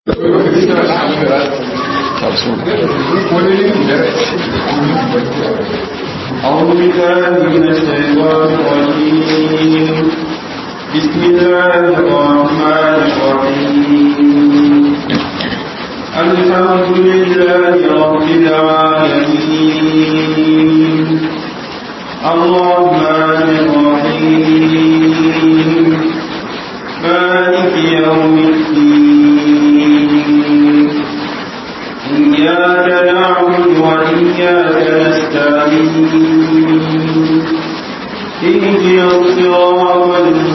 أعوذ بالله من الشيطان الرجيم بسم الله الرحمن الرحيم الحمد لله رب العالمين الرحمن الرحيم مالك يوم الدين إياك نعبد وإياك نستعين اهدنا الصراط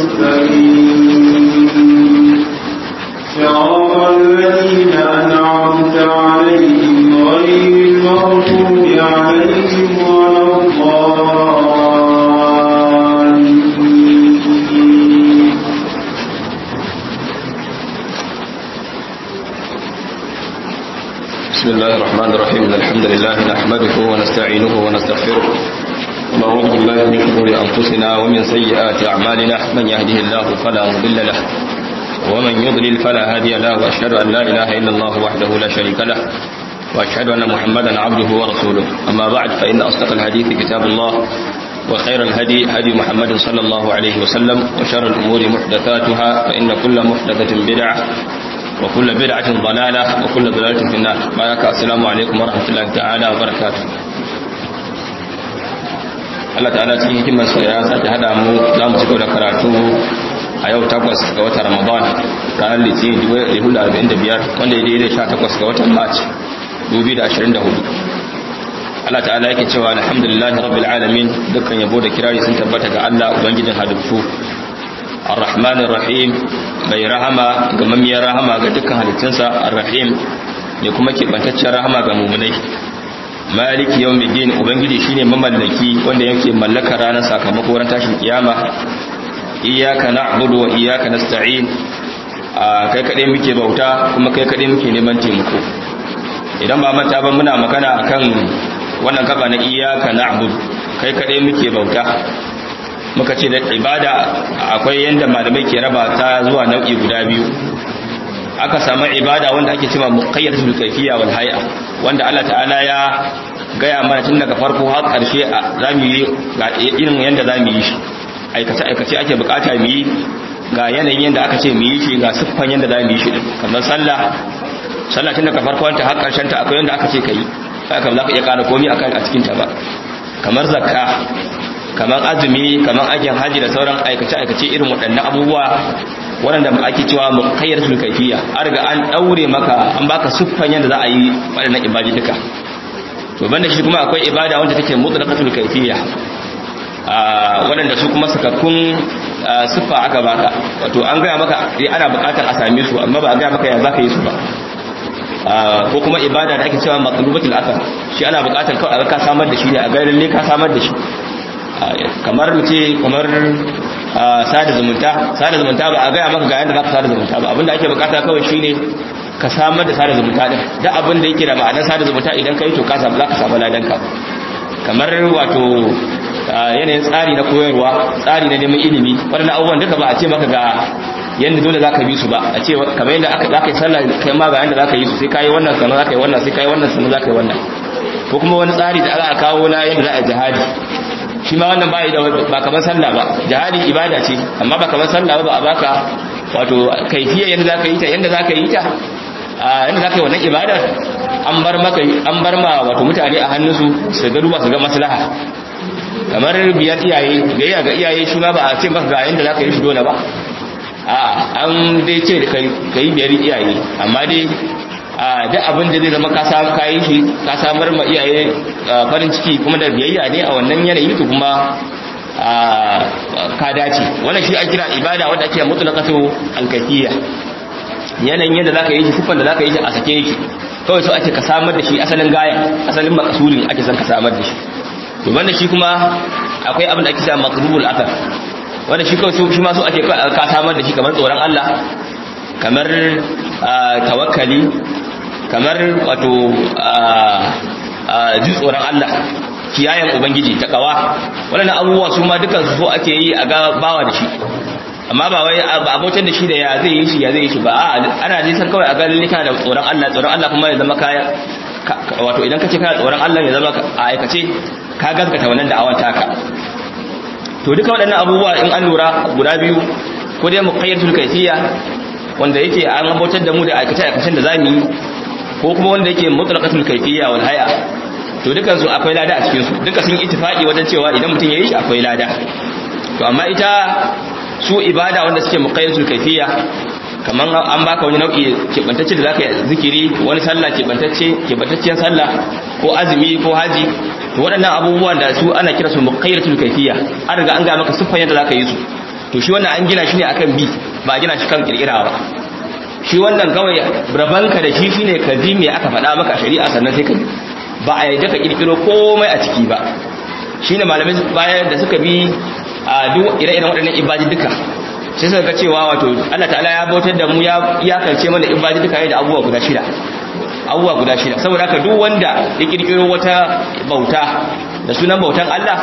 المستقيم صراط الذين أنعمت عليهم غير المغضوب عليهم ولا الضالين بسم الله الرحمن الرحيم إن الحمد لله نحمده ونستعينه ونستغفره ونعوذ بالله من شرور أنفسنا ومن سيئات أعمالنا من يهده الله فلا مضل له ومن يضلل فلا هادي له وأشهد أن لا إله إلا الله وحده لا شريك له وأشهد أن محمدا عبده ورسوله أما بعد فإن أصدق الحديث كتاب الله وخير الهدي هدي محمد صلى الله عليه وسلم وشر الأمور محدثاتها فإن كل محدثة بدعة وكل بدعة ضلالة وكل ضلالة في النار بارك السلام عليكم ورحمة الله تعالى وبركاته Allah ta'ala cikin hikimarsa ya sake hada mu za mu cigaba da karatu a yau takwas ga watan Ramadan ranar Litinin 2045 wanda ya daidai 18 ga watan March 2024 Allah ta'ala yake cewa alhamdulillahi rabbil alamin dukkan yabo da kirari sun tabbata ga Allah ubangijin halittu ar-rahmanir rahim mai rahama ga mamiyar rahama ga dukkan halittunsa ar-rahim ne kuma kebantaccen rahama ga mumunai maliki yawmiddin ubangiji shine mamallaki wanda yake mallaka ranar sakamako ran tashin kiyama iyyaka na'budu wa iyyaka nasta'in kai kadai muke bauta kuma kai kadai muke neman taimako idan ba manta ba muna magana akan wannan gaba na iyyaka na'budu kai kadai muke bauta muka ce da ibada akwai yanda malamai ke raba ta zuwa nau'i guda biyu aka samu ibada wanda ake cewa muqayyadatul kayfiyya wal hay'a wanda Allah ta'ala ya gaya mana tun daga farko har karshe zamu yi ga irin yanda zamu yi shi aikace aikace ake bukata mu yi ga yanayin yanda aka ce mu yi shi ga siffan yanda zamu yi shi din kamar sallah sallah tun daga farko ta har karshen ta akwai yanda aka ce kai haka ba za ka iya kara komai akan a cikin ta ba kamar zakka kamar azumi kamar ajin haji da sauran aikace-aikace irin waɗannan abubuwa waɗanda ake cewa mukayyar sulkaifiya an riga an ɗaure maka an baka siffan yadda za a yi waɗannan ibadi duka to banda shi kuma akwai ibada wanda take mutlaqatul kaifiya waɗanda su kuma sakakkun siffa aka baka wato an gaya maka ana buƙatar a same su amma ba a gaya maka ya zaka yi su ba ko kuma ibada da ake cewa matlubatul athar shi ana buƙatar kawai ka samar da shi ne a gairin ne ka samar da shi kamar mu ce kamar sada zumunta sada zumunta ba a gaya maka ga yadda za ka sada zumunta ba abinda ake bukata kawai shine ka samar da sada zumunta din da abin da yake da ma'anar sada zumunta idan ka yi to ka samu za ka samu ladan ka kamar wato yanayin tsari na koyarwa tsari na neman ilimi waɗannan abubuwan duka ba a ce maka ga yadda dole za ka bi su ba a ce kamar yadda za ka yi sallah kai ma ga yadda za ka yi su sai ka yi wannan sannan za ka yi wannan sai ka yi wannan sannan za ka yi wannan ko kuma wani tsari da aka kawo na yadda za a jihadi shi ma wannan bai da ba kamar sallah ba jihadi ibada ce amma ba kamar sallah ba ba a baka wato kaifiyar yadda zaka yi ta yadda zaka yi ta a yadda zaka yi wannan ibadar an bar maka an bar ma wato mutane a hannunsu su ga duba su ga maslaha kamar biyar iyaye gayya ga iyaye shi ma ba a ce maka ga yadda zaka yi shi dole ba a an dai ce kai kai biyar iyaye amma dai a duk abin da zai zama ka samu kayan shi ka samar ma iyaye farin ciki kuma da biyayya ne a wannan yanayi to kuma ka dace wannan shi an kira ibada wanda ake mutlaqatu alkafiyya yanayin yadda zaka yi shi sifan da zaka yi shi a sake yake kawai so ake ka samar da shi asalin gaya asalin makasudin ake son ka samar da shi to banda shi kuma akwai abin da ake cewa maqrubul athar wanda shi kawai shi ma so ake ka samar da shi kamar tsoron Allah kamar tawakkali kamar wato ji tsoron Allah kiyayen ubangiji ta kawa waɗannan abubuwa su ma dukan su so ake yi a ga bawa da shi amma ba wai abotar da shi da ya zai yi shi ya zai yi shi ba a ana ji san kawai a ga lalle kana da tsoron Allah tsoron Allah kuma ya zama kaya wato idan kace kana tsoron Allah ya zama a aikace ka gaskata wannan da'awar taka to duka waɗannan abubuwa in an lura guda biyu ko dai muqayyatul kayfiyya wanda yake an abotar da mu da aikace aikacen da zamu yi ko kuma wanda yake mutlaqatul kayfiyya wal haya to dukan su akwai lada a cikin su duka sun ittifaqi wajen cewa idan mutum yayi shi akwai lada to amma ita su ibada wanda suke muqayyatul kayfiyya kaman an baka wani nau'i kebantacce da zaka zikiri wani sallah kebantacce kebantacciyar sallah ko azumi ko haji to waɗannan abubuwan da su ana kira su muqayyatul kayfiyya an riga an ga maka siffan yadda zaka yi su to shi wannan an gina shi ne akan bi ba gina shi kan kirkira ba shi wannan kawai rabanka da shi shine ka ji me aka faɗa maka a shari'a sannan sai ka ba a yadda ka kirkiro komai a ciki ba shine malamai bayan da suka bi a duk ire-iren waɗannan ibadi duka sai suka ga cewa wato Allah ta'ala ya bautar da mu ya iyakance mana ibadi duka da abubuwa guda shida abubuwa guda shida saboda haka duk wanda ya kirkiro wata bauta da sunan bautan Allah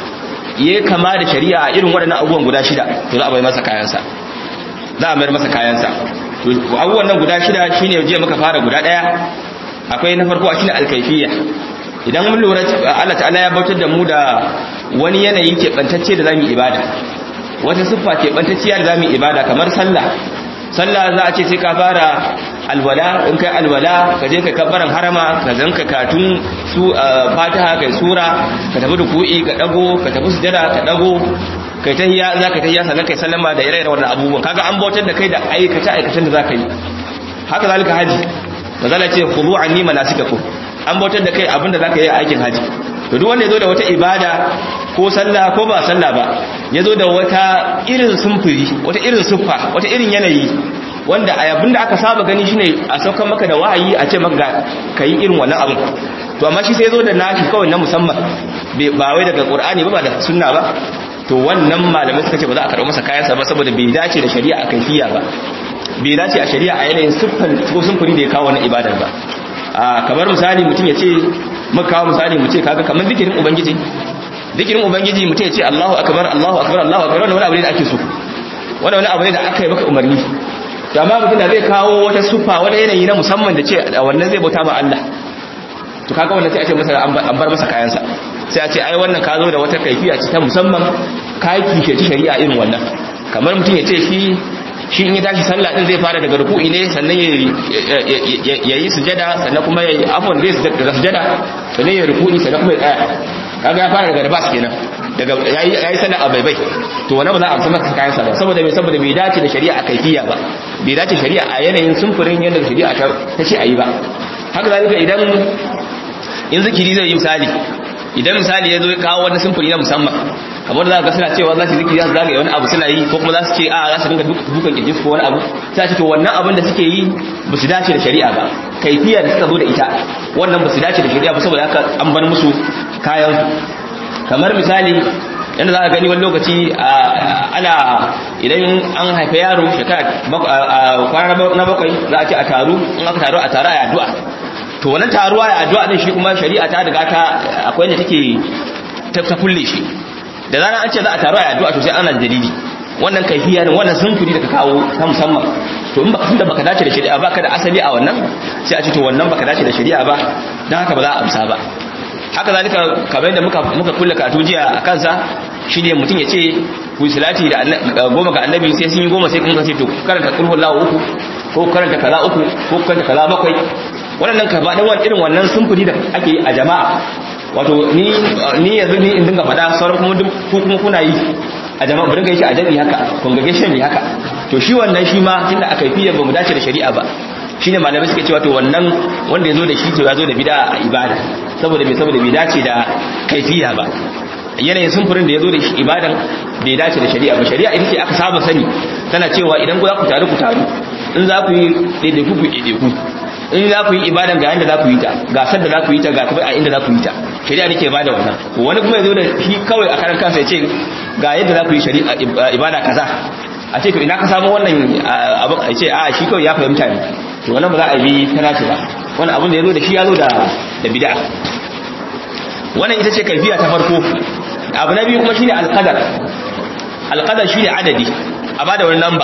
ya kama da shari'a a irin waɗannan abubuwan guda shida to za a bai masa kayansa za a mayar masa kayansa to abubuwan nan guda shida shine je muka fara guda ɗaya akwai na farko shine alkaifiyya idan mun lura Allah ta'ala ya bautar da mu da wani yanayi keɓantacce da zamu ibada wata siffa keɓantacciya da zamu ibada kamar sallah sallah za a ce sai ka fara alwala in kai alwala ka je ka kabbaran harama ka zanka katun su fatiha kai sura ka tafi ruku'i ka dago ka tafi sujada ka dago kai tahiyya za ka tahiyya sannan kai sallama da ire-iren wannan abubuwan kaga an bautar da kai da aikata aikatan da za ka yi haka zalika haji mazala ce khudu anni manasikakum an bautar da kai abinda za ka yi aikin haji to duk wanda ya zo da wata ibada ko sallah ko ba sallah ba ya zo da wata irin sumfuri wata irin siffa wata irin yanayi wanda a abin da aka saba gani shine a saukan maka da wahayi a ce maka ka yi irin wannan abin to amma shi sai zo da nashi kawai na musamman ba wai daga qur'ani ba ba da sunna ba to wannan malamai suka ce ba za a karɓi masa kayansa ba saboda bai dace da shari'a a kaifiya ba bai dace a shari'a a yanayin siffan ko sumfuri da ya kawo wannan ibadar ba kamar misali mutum ya ce muka kawo misali mu ce kaga kamar zikirin ubangiji zikirin ubangiji mutum ya ce Allahu akbar Allahu akbar Allahu akbar wannan wani abu ne da ake so wannan wani abu ne da aka yi maka umarni to amma mutum da zai kawo wata sufa wani yanayi na musamman da ce wannan zai bauta ma Allah to kaga wannan sai a ce masa an bar masa kayansa sai a ce ai wannan ka zo da wata kaifiya ce ta musamman ka yi kishe shari'a irin wannan kamar mutum ya ce shi shi in ya tashi sallah din zai fara daga ruku'i ne sannan ya yi sujada sannan kuma ya yi afon zai sujada sannan ya ruku'i sannan kuma ya tsaya kaga ya fara daga rabas kenan daga yayi sallah a baibai to wannan ba za a amsa maka kayan sa ba saboda me saboda bai dace da shari'a kaifiya ba bai dace shari'a a yanayin sumfurin yadda shari'a ta ce ayi ba haka zalika idan in zikiri zai yi misali idan misali ya zo ya kawo wani sumfuri na musamman kamar za ka suna cewa za su zikiri za su zagaye wani abu suna yi ko kuma za su ce a za su dinga dukan kirji ko wani abu sai ce to wannan abin da suke yi ba su dace da shari'a ba kaifiya da suka zo da ita wannan ba su dace da shari'a ba saboda haka an bar musu kayan kamar misali yadda za a gani wani lokaci ana idan an haifa yaro shekara kwana na bakwai za a ce a taru in aka taru a taru a addu'a to wannan taruwa a addu'a din shi kuma shari'a ta riga ta akwai yadda take ta kulle shi da zarar an ce za a taru a addu'a to sai ana da dalili wannan kaifiya ne wannan sunfuri da ka kawo ta musamman to in baka tunda baka dace da shari'a baka da asali a wannan sai a ce to wannan baka dace da shari'a ba dan haka ba za a amsa ba haka zalika kamar yadda muka muka kulle katu jiya a kansa shine mutum ya ce ku salati da goma ga annabi sai sun yi goma sai kun ce to karanta kulhu lahu uku ko karanta kaza uku ko karanta kaza bakwai wannan ka faɗin wani irin wannan sunfuri da ake yi a jama'a wato ni ni yanzu ni in dinga faɗa sauran kuma duk ku kuma kuna yi a jama'a bari ga shi a jami'i haka congregation ne haka to shi wannan shi ma tunda aka fiye ba mu dace da shari'a ba shine malamai suke cewa to wannan wanda yazo da shi to yazo da bid'a a ibada saboda bai saboda bai dace da kaifiya ba yanayin sumfurin da yazo da shi ibadan bai dace da shari'a ba shari'a ita ce aka saba sani tana cewa idan ku za ku taru ku taru in za ku yi daidaiku ku daidaiku in za ku yi ibadan ga yanda za ku yi ta ga da za ku yi ta ga kuma a inda za ku yi ta shari'a nake bada wannan wani kuma yazo da shi kawai a karan kansa ya ce ga yadda za ku yi shari'a ibada kaza a ce to ina ka samu wannan abin a ce a shi kawai ya fahimta ne to wannan ba za a bi ta nace ba wannan abin da yazo da shi yazo da da bid'a wannan ita ce kaifiya ta farko abu na biyu kuma shine alqadar alqadar shine adadi a bada wani lamba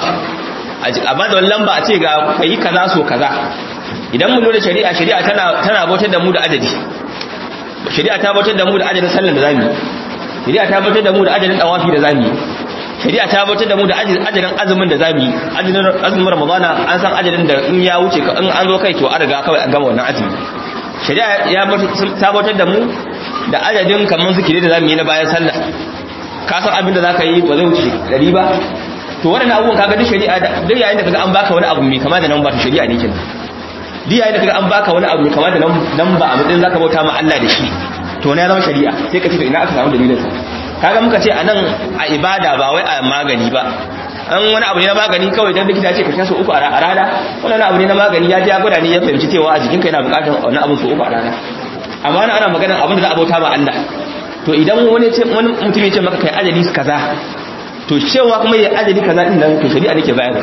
a bada wani lamba a ce ga kai kaza so kaza idan mun lura shari'a shari'a tana tana bautar da mu da adadi shari'a ta bautar da mu da adadin sallar da zamu yi shari'a ta bautar da mu da adadin dawafi da zamu yi shari'a ta bautar da mu da adadin azumin da zamu yi adadin azumin ramadana an san adadin da in ya wuce in an zo kai to an riga kawai an gama wannan azumi shari'a ya ta bautar da mu da adadin kaman zikiri da zamu yi na bayan sallah ka san abin da zaka yi ba zai wuce dari ba to waɗannan abubuwan kaga duk shari'a duk yayin da kaga an baka wani abu mai kama da nan ba to shari'a ne kenan duk yayin da kaga an baka wani abu mai kama da nan ba a matsayin zaka bauta ma Allah da shi to ne ya zama shari'a sai ka ce to ina aka samu dalilin sa kaga muka ce anan a ibada ba wai a magani ba an wani abu ne na magani kawai dan likita ce ka sha so uku a rana wannan abu ne na magani ya ji ya gwada ne ya fahimci cewa a jikinka yana bukatar wani abu so uku a rana amma ana magana abin da za a bauta ma Allah to idan wani ce wani mutum ya ce maka kai ajali kaza to cewa kuma ya ajali kaza din nan to shari'a nake bayar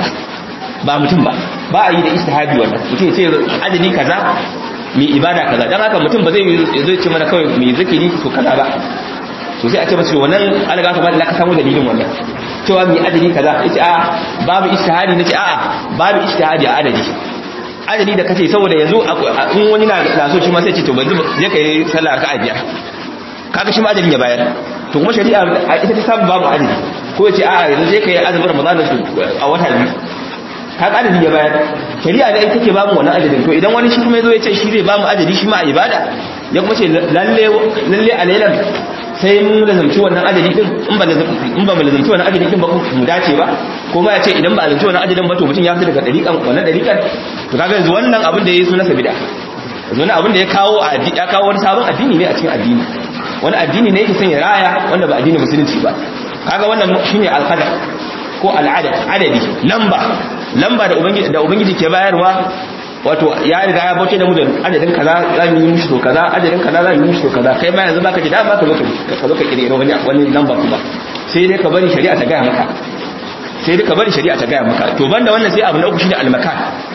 ba mutum ba ba a yi da istihadi wannan mutum ya ce ajali kaza mai ibada kaza dan haka mutum ba zai zo ce mana kawai mai zikiri so kaza ba to sai a ce masa wannan alga ka ba da ka samu dalilin wannan cewa mai adadi kaza yace a babu istihadi nace a babu istihadi a adadi adadi da kace saboda yanzu in wani na da so shi ma sai ce to banzu je kai sallah raka'a biyar kaga shi ma adadin ya bayar to kuma shari'a ita ta samu babu adadi ko yace a yanzu je kai azumin ramadan su a wata biyu kaga adadi ya bayar shari'a da ita take bamu wannan adadin to idan wani shi kuma yazo ya ce shi zai bamu adadi shi ma a ibada ya kuma ce lalle lalle alailan sai mun lazamci wannan adadi din in ba in ba mu lazamci wannan adadi din ba mu dace ba ko ma ya ce idan ba lazamci wannan adadin ba to mutum ya fita daga dariƙan wannan dariƙan to kaga yanzu wannan abin da yayi suna sabida yanzu wannan abin da ya kawo a ya kawo wani sabon addini ne a cikin addini wani addini ne yake son ya raya wanda ba addinin musulunci ba kaga wannan shine alqadar ko al'adad adadi lamba lamba da ubangiji da ubangiji ke bayarwa wato ya riga ya bauce da mu da adadin kaza za mu yi mishi to kaza adadin kaza za mu yi mishi to kaza kai ma yanzu baka ji dama ka zo ka zo ka kirkire wani wani lamba kuma sai dai ka bari shari'a ta gaya maka sai dai ka bari shari'a ta gaya maka to banda wannan sai abu na uku shine almakan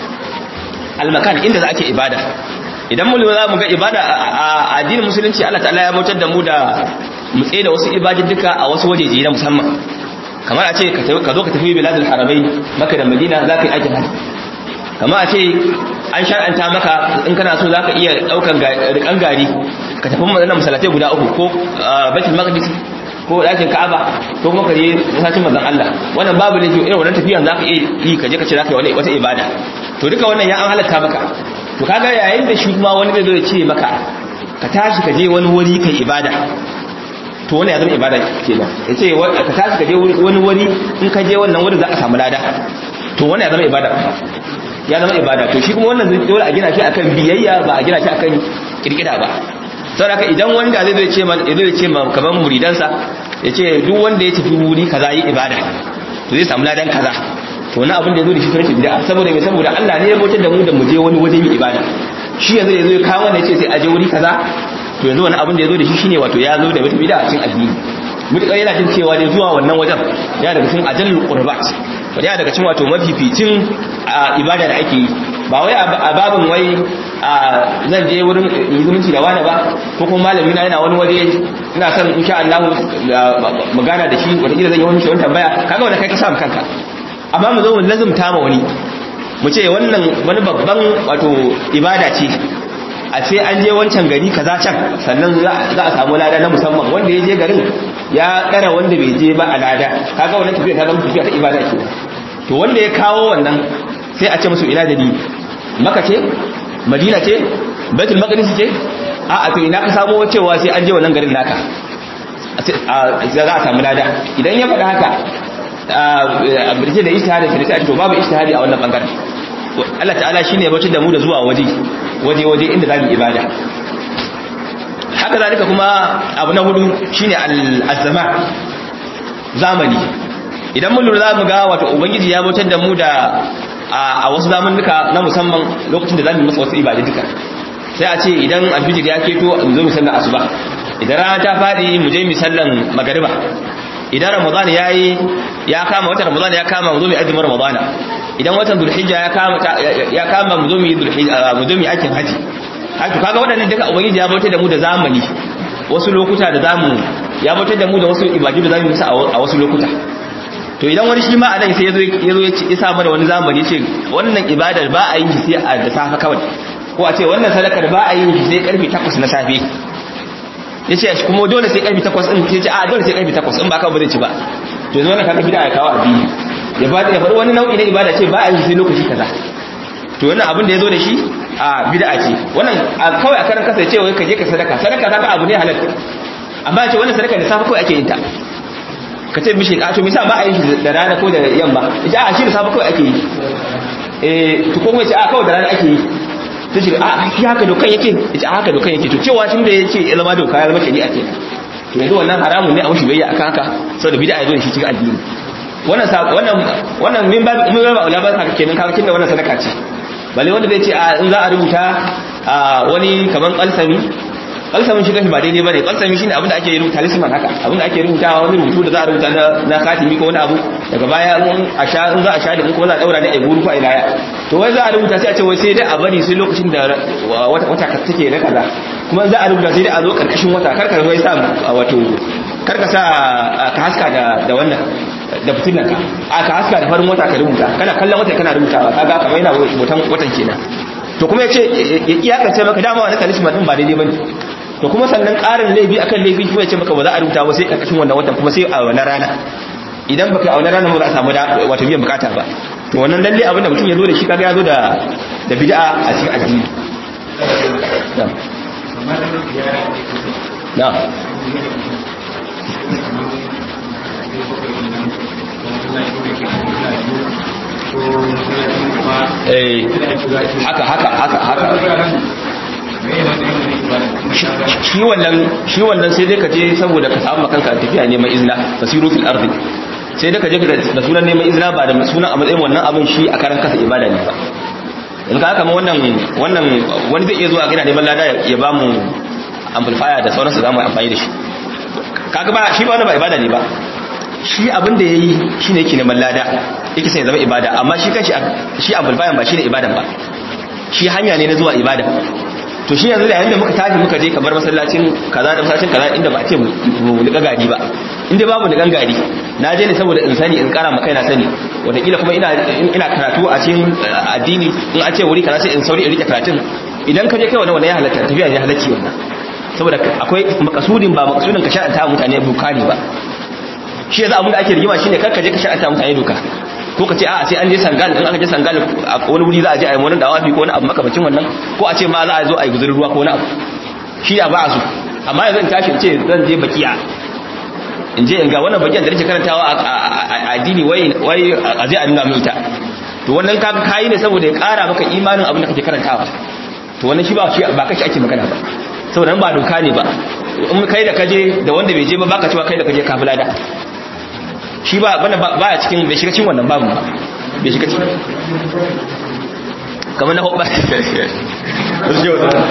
almakan inda za ake ibada idan mu za mu ga ibada a addinin musulunci Allah ta'ala ya bautar da mu da mu tsaye da wasu ibadujjuka a wasu wajeje na musamman kamar a ce ka zo ka tafi biladul harabai maka da madina za ka yi aikin hajji kamar a ce an shar'anta maka in kana so za ka iya ɗaukan rikan gari ka tafi mazana masalatai guda uku ko baitul maqdis ko ɗakin ka'aba ko kuma ka je masallacin manzon Allah wannan babu ne irin wannan tafiyan za ka iya yi ka je ka ce za ka yi wani wata ibada to duka wannan ya an halatta maka to kaga yayin da shi kuma wani zai zo ya ce maka ka tashi ka je wani wuri kai ibada to wani ya zama ibada kenan ya ce ka tashi ka je wani wuri in ka je wannan wurin za ka samu lada to wani ya zama ibada ya zama ibada to shi kuma wannan zai dole a gina shi akan biyayya ba a gina shi akan kirkira ba saboda idan wanda zai zai ce man zai ce man kaman muridansa ya ce duk wanda ya tafi wuri kaza yi ibada to zai samu ladan kaza to wani abin da ya zo da shi sunan bid'a saboda me saboda Allah ne ya bautar da mu da mu je wani waje mu ibada shi yanzu ya zo ya kawo ne ya ce sai a je wuri kaza to yanzu wani abin da ya zo da shi shine wato ya zo da wata bid'a a cikin addini mutukar yana jin cewa ne zuwa wannan wajen ya daga cikin ajallul qurbat wanda ya daga cikin wato mafificin ibada da ake yi ba wai a babin wai zan je wurin zumunci da wani ba ko kuma malami na yana wani waje ina son insha Allah magana da shi wata kila zan yi wani shi wani tambaya kaga wanda kai ka samu kanka amma mu zo mu lazumta ma wani mu ce wannan wani babban wato ibada ce a ce an je wancan gari kaza can sannan za a samu lada na musamman wanda ya je garin ya kara wanda bai je ba a lada kaga wannan tafiya ta zama tafiya ta ibada ke to wanda ya kawo wannan sai a ce musu ina dalili maka ce madina ce baitul maqdis ce a a to ina ka samu cewa sai an je wannan garin naka za a samu lada idan ya faɗa haka a birce da ishtihadi sai sai a ce to babu ishtihadi a wannan bangaren Allah ta'ala shine ya bautar da mu da zuwa waje waje waje inda zamu ibada haka zalika kuma abu na hudu shine al-zaman zamani idan mun lura zamu ga wato ubangiji ya bautar da mu da a wasu zamanuka na musamman lokacin da zamu yi masa wasu ibada duka sai a ce idan alfijir ya keto mu zo mu sallar asuba idan rana ta fadi mu je mu sallan magariba idan ramadan yayi ya kama watan ramadan ya kama mu zo mu azumin ramadan idan watan dhulhijja ya kama ya kama mu zo mu yi dhulhijja mu zo mu yi aikin haji haka kaga waɗannan duka ubangiji ya bautar da mu da zamani wasu lokuta da zamu ya bautar da mu da wasu ibadu da zamu yi a wasu lokuta to idan wani shi ma a nan sai yazo yazo ya sa mana wani zamani ce wannan ibadar ba a yin shi sai a da safa kawai ko a ce wannan sadakar ba a yin shi sai karfe 8 na safe yace shi kuma dole sai karfe 8 din ce a dole sai karfe 8 in ba ka ba zai ci ba to yanzu wannan kaga bid'a ya kawo abi ya ba ya bar wani nau'i na ibada ce ba a yin shi sai lokaci kaza to wannan abin da yazo da shi a bid'a ce wannan kawai a karan kasa ya ce wai ka je ka sadaka sadaka kaga abu ne halal amma ya ce wannan sadaka da safe kawai ake yin ta ka ce mishi ka to misa ba a yin shi da rana ko da yamma ita a shi da safe kawai ake yi eh to ko ce a kawai da rana ake yi ta ce a shi haka dokan yake ita haka dokan yake to cewa tun da yace ya zama doka ya zama shari'a ke to yanzu wannan haramun ne a mushi bayya akan haka saboda bid'a ya zo da shi cikin addini wannan wannan wannan min babu mun ba aula ba haka kenan kaga kinda wannan sadaka ce balle wanda zai ce a in za a rubuta wani kaman kalsami kalsamin shi kashi ba daidai bane kalsami shine abinda ake rubuta talisman haka abinda ake rubuta wani rubutu da za a rubuta na na khatimi ko wani abu daga baya in a sha in za a sha da kuma za a daura da eguru ko ilaya to wai za a rubuta sai a ce wai sai dai a bari sai lokacin da wata wata ka take na kaza kuma za a rubuta sai dai a zo karkashin wata karkar wai sa wato karka sa ka haska da da wannan da fitilan ka a ka haska da farin wata ka rubuta kana kallon wata kana rubutawa kaga kamar yana hoton watan kenan to kuma yace ya iyakance maka dama wannan talisman din ba daidai bane to kuma sannan ƙarin laifi akan laifi kuma ya ce maka ba za a rubuta ba sai ƙarƙashin wannan watan kuma sai a wannan rana idan baka a wannan rana ba za a samu da wato biyan bukata ba to wannan lalle abin da mutum ya zo da shi kaga ya zo da da bid'a a cikin addini na eh haka haka haka haka shi wannan shi wannan sai dai ka je saboda ka samu kanka tafiya neman izina tasiru fil ardi sai dai ka je da sunan neman izina ba da sunan a matsayin wannan abin shi a karan kasa ibada ne ba in ka haka wannan wannan wani zai iya zuwa gina neman lada ya ba mu amplifier da sauransu za mu amfani da shi kaga ba shi ba wani ba ibada ne ba shi abin da yayi shine yake neman lada yake sai zama ibada amma shi kanshi shi amplifier ba shine ibadan ba shi hanya ne na zuwa ibada to shi yanzu da yayin da muka tafi muka je kamar masallacin kaza da masallacin kaza inda ba a ce mu liƙa gari ba inda babu liƙan gari na je ne saboda in sani in ƙara maka ina sani wataƙila kuma ina ina karatu a cikin addini in a ce wuri kaza sai in sauri in rike karatun idan ka je kai wannan wannan ya halatta tafiya ne halacci wannan saboda akwai makasudin ba makasudin ka sha'anta mutane doka ne ba shi yanzu abin da ake rigima shine kar ka je ka sha'anta mutane doka ko ka ce a sai an je sangal in aka je sangal a wani wuri za a je a yi wani dawafi ko wani abu makamacin wannan ko a ce ma za a zo a yi guzurin ruwa ko wani abu shi ya ba a so amma yanzu in tashi in ce zan je bakiya in je in ga wannan bakiyan da nake karantawa a addini wai wai a je a nuna mai ita to wannan ka kayi ne saboda ya kara maka imanin abin da kake karantawa to wannan shi ba shi ba kashi ake magana ba saboda nan ba doka ne ba in kai da kaje da wanda bai je ba baka cewa kai da kaje kafila da shi ba bana ba ya cikin bai shiga cikin wannan babu ba bai shiga cikin kamar na hobba wasu yau da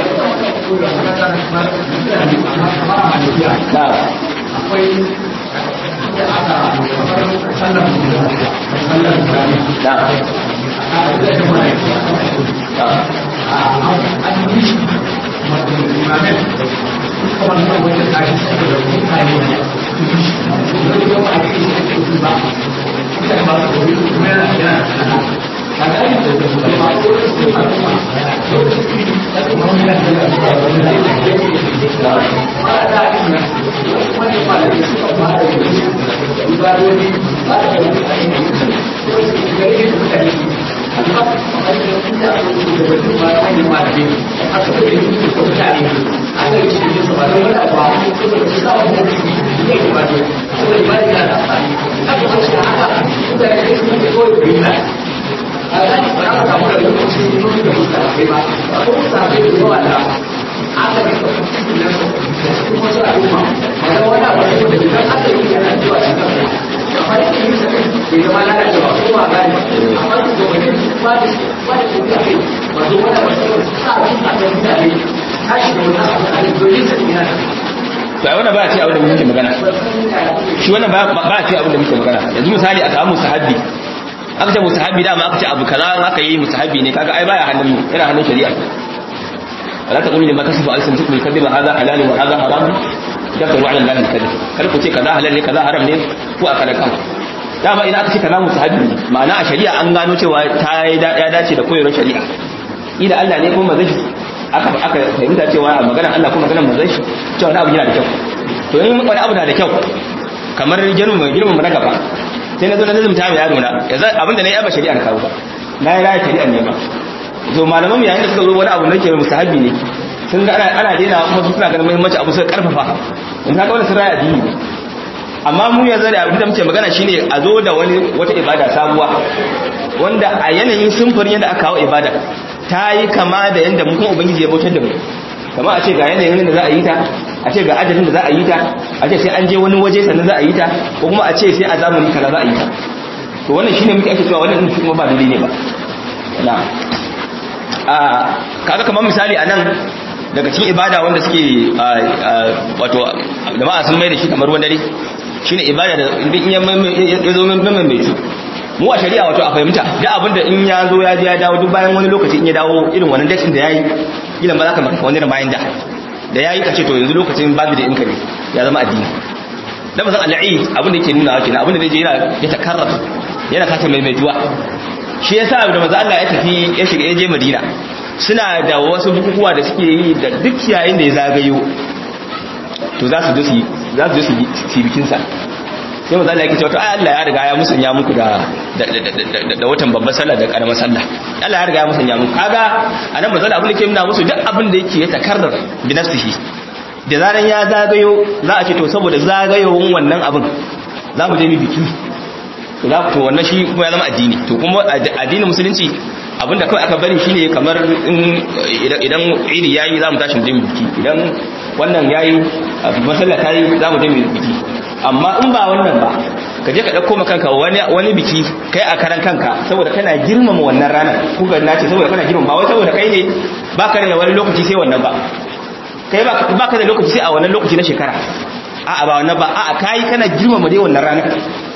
to ai wannan ba ce abin da muke magana shi wannan ba ce abin da muke magana yanzu misali a samu sahabi aka ce musahabi da ma aka ce abu kaza aka yi musahabi ne kaga ai baya hannun ina hannun shari'a la taqulu lima kasifu alsanatukum kadhiba hadha halal wa hadha haram tafsiru ala allahi kadhib kar ku ce kaza halal ne kaza haram ne ko aka da kan dama idan aka ce kalamu sahabi ne ma'ana a shari'a an gano cewa ta ya dace da koyarwar shari'a ida Allah ne kuma mazan shi aka aka fahimta cewa maganar Allah kuma maganar mazan shi cewa wani abu yana da kyau to in wani abu na da kyau kamar girman girman na gaba sai na zo na nazumta mai yaro na yanzu abinda na yi ba shari'a kawo ba na yi raya shari'a ne ba to malaman mu yayin da suka zo wani abu nake musahabi ne sun ga ana ana daina kuma su suna ganin muhimmanci abu suka karfafa in ka ga wani sun raya addini ne amma mu yanzu da abin da muke magana shine a zo da wani wata ibada sabuwa wanda a yanayin sumfurin yadda aka kawo ibada ta yi kama da yadda mu kuma ubangiji ya bautar da mu kama a ce ga yanayin da za a yi ta a ce ga ajalin da za a yi ta a ce sai an je wani waje sannan za a yi ta ko kuma a ce sai a zamani kaza za a yi ta to wannan shine muke ake cewa wannan din kuma ba daidai ne ba na a kaga kamar misali anan daga cikin ibada wanda suke wato jama'a sun mai da shi kamar wani dare shine ibada da in ya zo min mai cu mu a shari'a wato a fahimta da abinda in ya zo ya je ya dawo duk bayan wani lokaci in ya dawo irin wannan date da yayi kila ba za ka maka wani reminder da yayi ka ce to yanzu lokacin babu da inka ne ya zama addini da bazan al'id abinda yake nuna kenan abinda zai je yana ya takarrara yana kasa mai mai juwa shi yasa da manzo Allah ya tafi ya shiga ya je Madina suna da wasu bukukuwa da suke yi da duk yayin da ya zagayo to za su je su za su je su bikin sa sai manzo Allah yake cewa to ai Allah ya riga ya musanya muku da da watan babbar sallah da karamar sallah Allah ya riga ya musanya muku kaga anan manzo Allah abin da ke nuna musu duk abin da yake ya takarrar bi nafsihi da zaran ya zagayo za a ce to saboda zagayowin wannan abin za mu je mu biki to za to wannan shi kuma ya zama addini to kuma addinin musulunci abinda kawai aka bari shine kamar idan idi yayi za mu tashi mu je mu biki idan wannan yayi masalla tayi za mu je mu biki amma in ba wannan ba ka je ka dauko maka kanka wani wani biki kai a karan kanka saboda kana girmama wannan ranar ku ga nace saboda kana girmama ba wai saboda kai ne baka da wani lokaci sai wannan ba kai ba ka da lokaci sai a wannan lokaci na shekara a'a ba wannan ba a'a kai kana girmama dai wannan ranar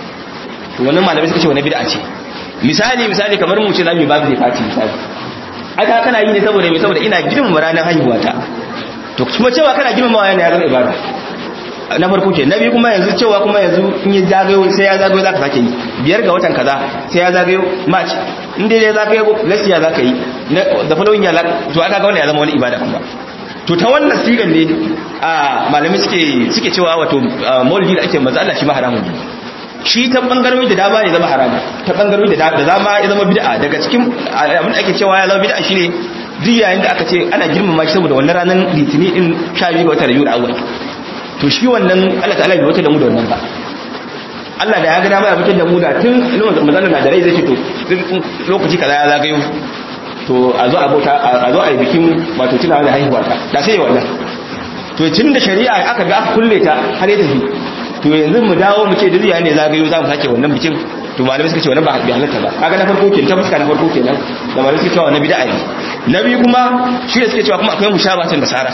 to wannan malamai suka ce wannan bid'a ce misali misali kamar mu ce zamu yi babu fati misali aka kana yi ne saboda me saboda ina girmama ranar haihuwata to kuma cewa kana girmama yana ya zama ibada na farko ke na biyu kuma yanzu cewa kuma yanzu in ya zagayo sai ya zagayo zaka sake yi biyar ga watan kaza sai ya zagayo march in dai ya zagayo lasiya zaka yi da following ya to aka ga wannan ya zama wani ibada kuma to ta wannan sigan ne a malamai suke suke cewa wato maulidi da ake manzo Allah shi ma haramun ne shi ta bangarori da dama ne zama haramun ta bangarori da dama ya zama bid'a daga cikin abin da ake cewa ya zama bid'a shine duk yayin da aka ce ana girmama shi saboda wannan ranar litini din 12 ga watan Rabiul Awwal to shi wannan Allah ta'ala bai wata da mu da wannan ba Allah da ya ga dama ya fitar da mu da tun manzo na da rai zai ce to lokaci kaza ya zagayo to a zo a bauta a zo a yi bikin wato tunawa da haihuwa ta da sai wannan to tun da shari'a aka ga aka kulle ta har ya tafi to yanzu mu dawo mu ce duniya ne zagayo za mu sake wannan bikin to malamai suka ce wannan ba bi halatta ba kaga na farko kenan ta fuska na farko kenan da malamai suka ce wannan bid'a ne na biyu kuma shi da suke cewa kuma akwai mushabatin nasara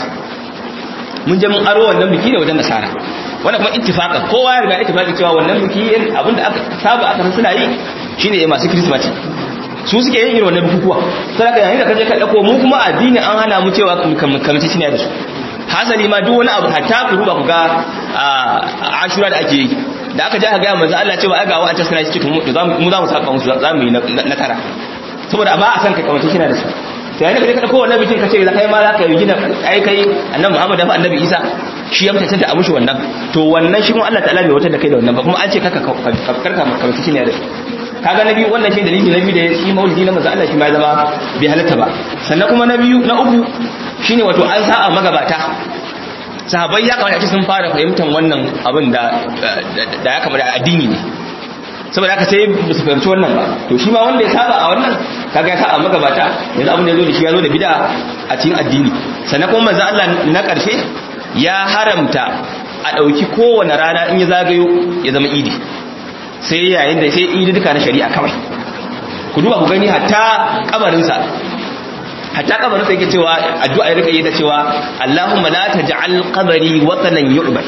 mun je mun aro wannan biki ne wajen nasara wannan kuma ittifaqa kowa ya riga ittifaqi cewa wannan biki abinda aka saba aka suna yi shine masu krismati su suke yin irin wannan bukukuwa sai ka yayin da kaje ka dauko mu kuma addini an hana mu cewa kamci shine da su hasali ma duk wani abu hatta ku ruba ku ga ashura da ake yi da aka je aka ga manzo Allah cewa ai ga wa'anta suna cikin mu mu za mu saka musu za mu yi na tara saboda ba a san ka kamci shine da su sai yayin da kaje ka dauko wannan bikin ka ce kai ma za ka yi gina ai kai annabi Muhammad da annabi Isa shi ya mutanta a mushi wannan to wannan shi kuma Allah ta'ala bai wata da kai da wannan ba kuma an ce kaka karka kamci shine da su kaga na biyu wannan shi dalili na biyu da shi maulidi na manzo Allah shi ma zama bai halatta ba sannan kuma na biyu na uku shine wato an sa'a magabata sahabbai ya kamata sun fara fahimtar wannan abin da da ya kamata addini ne saboda haka sai ba su fahimci wannan ba to shi ma wanda ya saba a wannan kaga ya saba magabata yanzu abin da ya zo da shi ya zo da bid'a a cikin addini sannan kuma manzo Allah na karshe ya haramta a dauki kowane rana in ya zagayo ya zama idi sai yayin da sai idi duka na shari'a kawai ku duba ku gani hatta kabarinsa hatta kabarinsa yake cewa addu'a ya rika yi da cewa Allahumma la taj'al qabri watanan yu'bad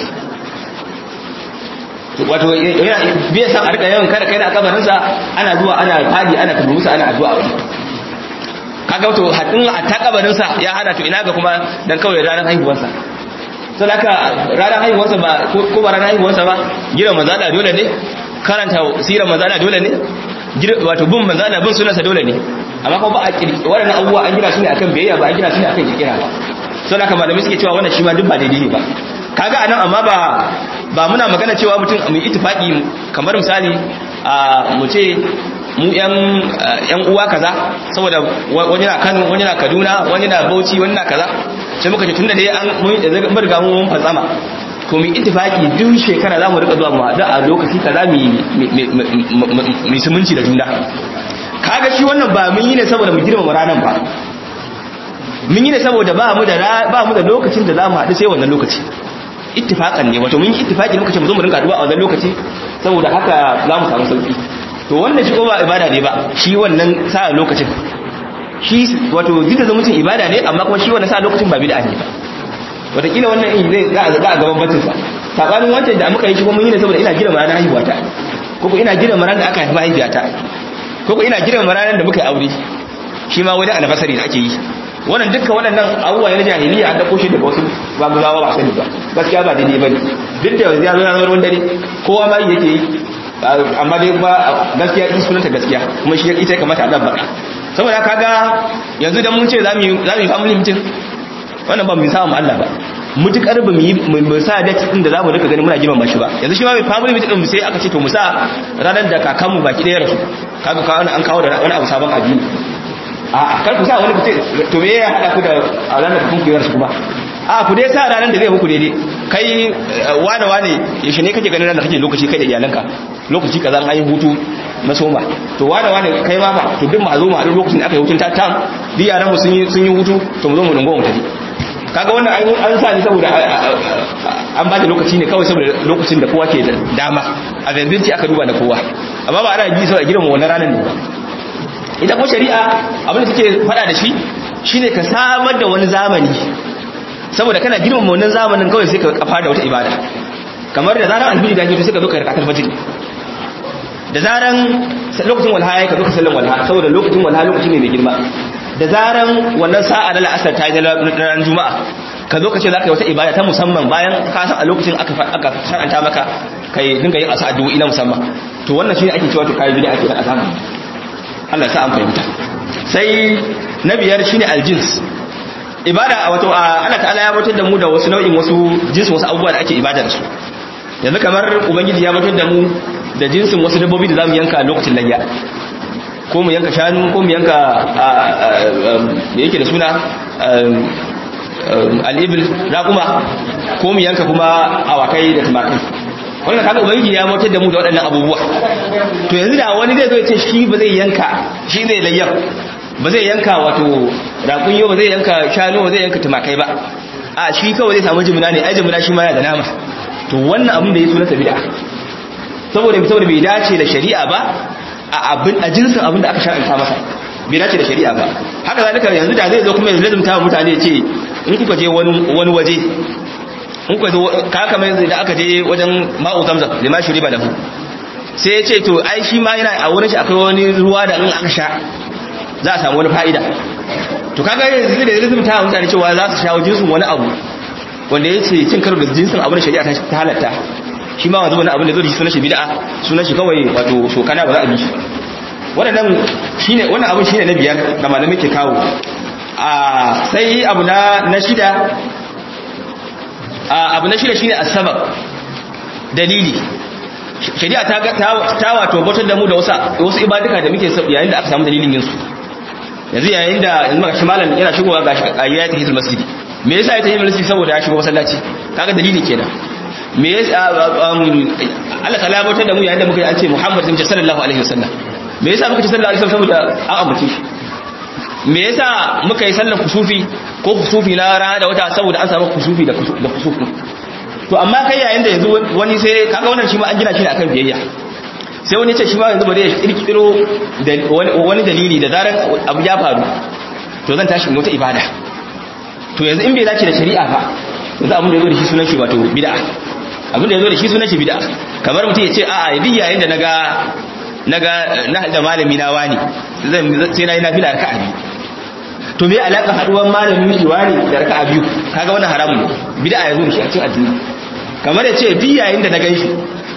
wato yana bai san a rika yawan kada kai da kabarinsa ana zuwa ana fadi ana musu ana addu'a wani kaga wato hadin hatta kabarinsa ya hana to ina ga kuma dan kawai ranar haihuwarsa sai haka ranar haihuwarsa ba ko ba ranar haihuwarsa ba gina manzala dole ne karanta sirar manzo Allah dole ne wato bin manzo Allah bin sunansa dole ne amma kuma ba a waɗannan abubuwa an gina su ne akan biyayya ba an gina su ne akan kirkira ba sau da malamai suke cewa wannan shi ma duk ba daidai ne ba kaga anan amma ba ba muna magana cewa mutum mu ittifaqi kamar misali a mu ce mu yan yan uwa kaza saboda wani na Kano wani na Kaduna wani na Bauchi wani na kaza sai muka ce tunda dai an mun mun riga mun fatsama to mu ittifaqi duk shekara zamu rika zuwa mu haɗu a lokaci kaza mu mu sumunci da juna kaga shi wannan ba mun yi ne saboda mu girmama ranar ba mun yi ne saboda ba mu da ba mu da lokacin da zamu haɗu sai wannan lokaci ittifaqan ne wato mun yi ittifaqi muka ce mu zo mu rinka haɗuwa a wannan lokaci saboda haka zamu samu sauki to wannan shi ko ba ibada ne ba shi wannan sa lokacin shi wato duk da zumuncin ibada ne amma kuma shi wannan sa lokacin ba bid'a ne ba wataƙila wannan in zai ga a gaban batinsa saɓanin wancan da muka yi shi kuma mun yi ne saboda ina girma ranar haihuwata ko ko ina girma ranar da aka haifi mahaifiyata ko ko ina girma ranar da muka yi aure shi ma wani anniversary da ake yi wannan dukkan waɗannan abubuwa na jahiliya an dauko shi daga wasu babuzawa ba sani ba gaskiya ba daidai bane duk da yanzu ya zo na ruwan dare kowa ma yake yi amma dai ba gaskiya in sunanta gaskiya kuma shi ita ya kamata a dabba saboda kaga yanzu dan mun ce za mu yi family meeting wannan ba mu samu Allah ba mutukar ba mu yi mu sa date din da zamu rika gani muna girmama shi ba yanzu shi ma mai family meeting din sai aka ce to mu sa ranar da kakanmu baki daya rasu kaga ka an kawo da wani abu sabon addini a kar ku sa wani fice to me ya hada ku da ranar da kun ku rasu kuma a ku dai sa ranar da zai muku daidai kai wane wane yaushe ne kake ganin ranar kake lokaci kai da iyalanka lokaci kaza an yi hutu na soma to wane wane kai ma fa to duk mu zo mu haɗu lokacin da aka yi hutun ta tam duk yaran mu sun yi sun yi hutu to mu zo mu dungo mu tafi kaga wannan an sa ni saboda an ba da lokaci ne kawai saboda lokacin da kowa ke da dama a zanzanci aka duba da kowa amma ba ana bi saboda girma wannan ranar ne ita ko shari'a abin da take faɗa da shi shine ka samar da wani zamani saboda kana girmama wannan zamanin kawai sai ka kafa da wata ibada kamar da zaran alfiji da ke sai ka zo ka rakatar fajr da zaran lokacin walha ya ka zo ka sallan walha saboda lokacin walha lokaci ne mai girma da zaran wannan sa'a na la'asar ta yi ranar juma'a ka zo ka ce za ka yi wata ibada ta musamman bayan ka san a lokacin aka aka shar'anta maka kai dinga yin asa addu'o'i na musamman to wannan shine ake cewa to kai bid'a ake da azama Allah sa an fahimta sai na biyar shine aljins ibada wato Allah ta'ala ya mutar da mu da wasu nau'in wasu jinsin wasu abubuwa da ake ibada da su yanzu kamar ubangiji ya mutar da mu da jinsin wasu dabbobi da zamu yanka lokacin layya ko mu yanka shanu ko mu yanka da yake da suna al'ibil raƙuma ko mu yanka kuma awakai da tumakai wannan kaga ubangiji ya mutar da mu da waɗannan abubuwa to yanzu da wani zai zo ya ce shi ba zai yanka shi zai layyar ba zai yanka wato raƙunyo ba zai yanka shanu ba zai yanka tumakai ba a shi kawai zai samu jimina ne ai jimina shi ma yana da nama to wannan abin da ya sunanta bid'a saboda saboda bai dace da shari'a ba a abin a jinsin abin da aka shar'anta masa bai dace da shari'a ba haka zalika yanzu da zai zo kuma ya lazumta wa mutane ce in kuka je wani wani waje in kuka zo ka kamar yanzu da aka je wajen ma'u zamzam lima shuriba lahu sai ya ce to ai shi ma yana a wurin shi akwai wani ruwa da in aka sha za a samu wani fa'ida to kaga yanzu da lazumta wa mutane cewa za su shawo jinsin wani abu wanda ya ce cin karo da jinsin abin da shari'a ta halatta shi ma wanzu wani abin da zo da shi sunan shi bid'a sunan shi kawai wato sokana ba za a bi shi wannan shine wannan abin shine na biyar da malamai ke kawo a sai abu na na shida a abu na shida shine asbab dalili shari'a ta ta wato bautar da mu da wasu wasu ibaduka da muke yayin da aka samu dalilin yin su yanzu yayin da yanzu maka shimalan yana shigowa ga ayyatul hizb masjidi me yasa ya tafi masjidi saboda ya shigo masallaci kaga dalili kenan me ya Allah ta labatar da mu yayin da muka yi an ce Muhammad sallallahu alaihi wasallam me yasa muka ce sallallahu alaihi wasallam saboda an ambace shi me yasa muka yi sallar kusufi ko kusufi na rana da wata saboda an samu kusufi da da kusufi to amma kai yayin da yanzu wani sai kaga wannan shi ma an gina shi ne akan biyayya sai wani ya ce shi ma yanzu bari ya kirkiro da wani dalili da zaran abu ya faru to zan tashi wata ibada to yanzu in bai dace da shari'a fa yanzu abin da ya zo da shi sunan shi wato bid'a abin da ya zo da shi sunan shi bid'a kamar mutum ya ce a'a duk yayin da naga naga na da malami na wani zan sai na yi nafila raka'a biyu to me alaka haduwar malamin shi wani da raka'a biyu kaga wannan haramun bid'a ya zo da shi a cikin addini kamar ya ce duk yayin da na ganshi ko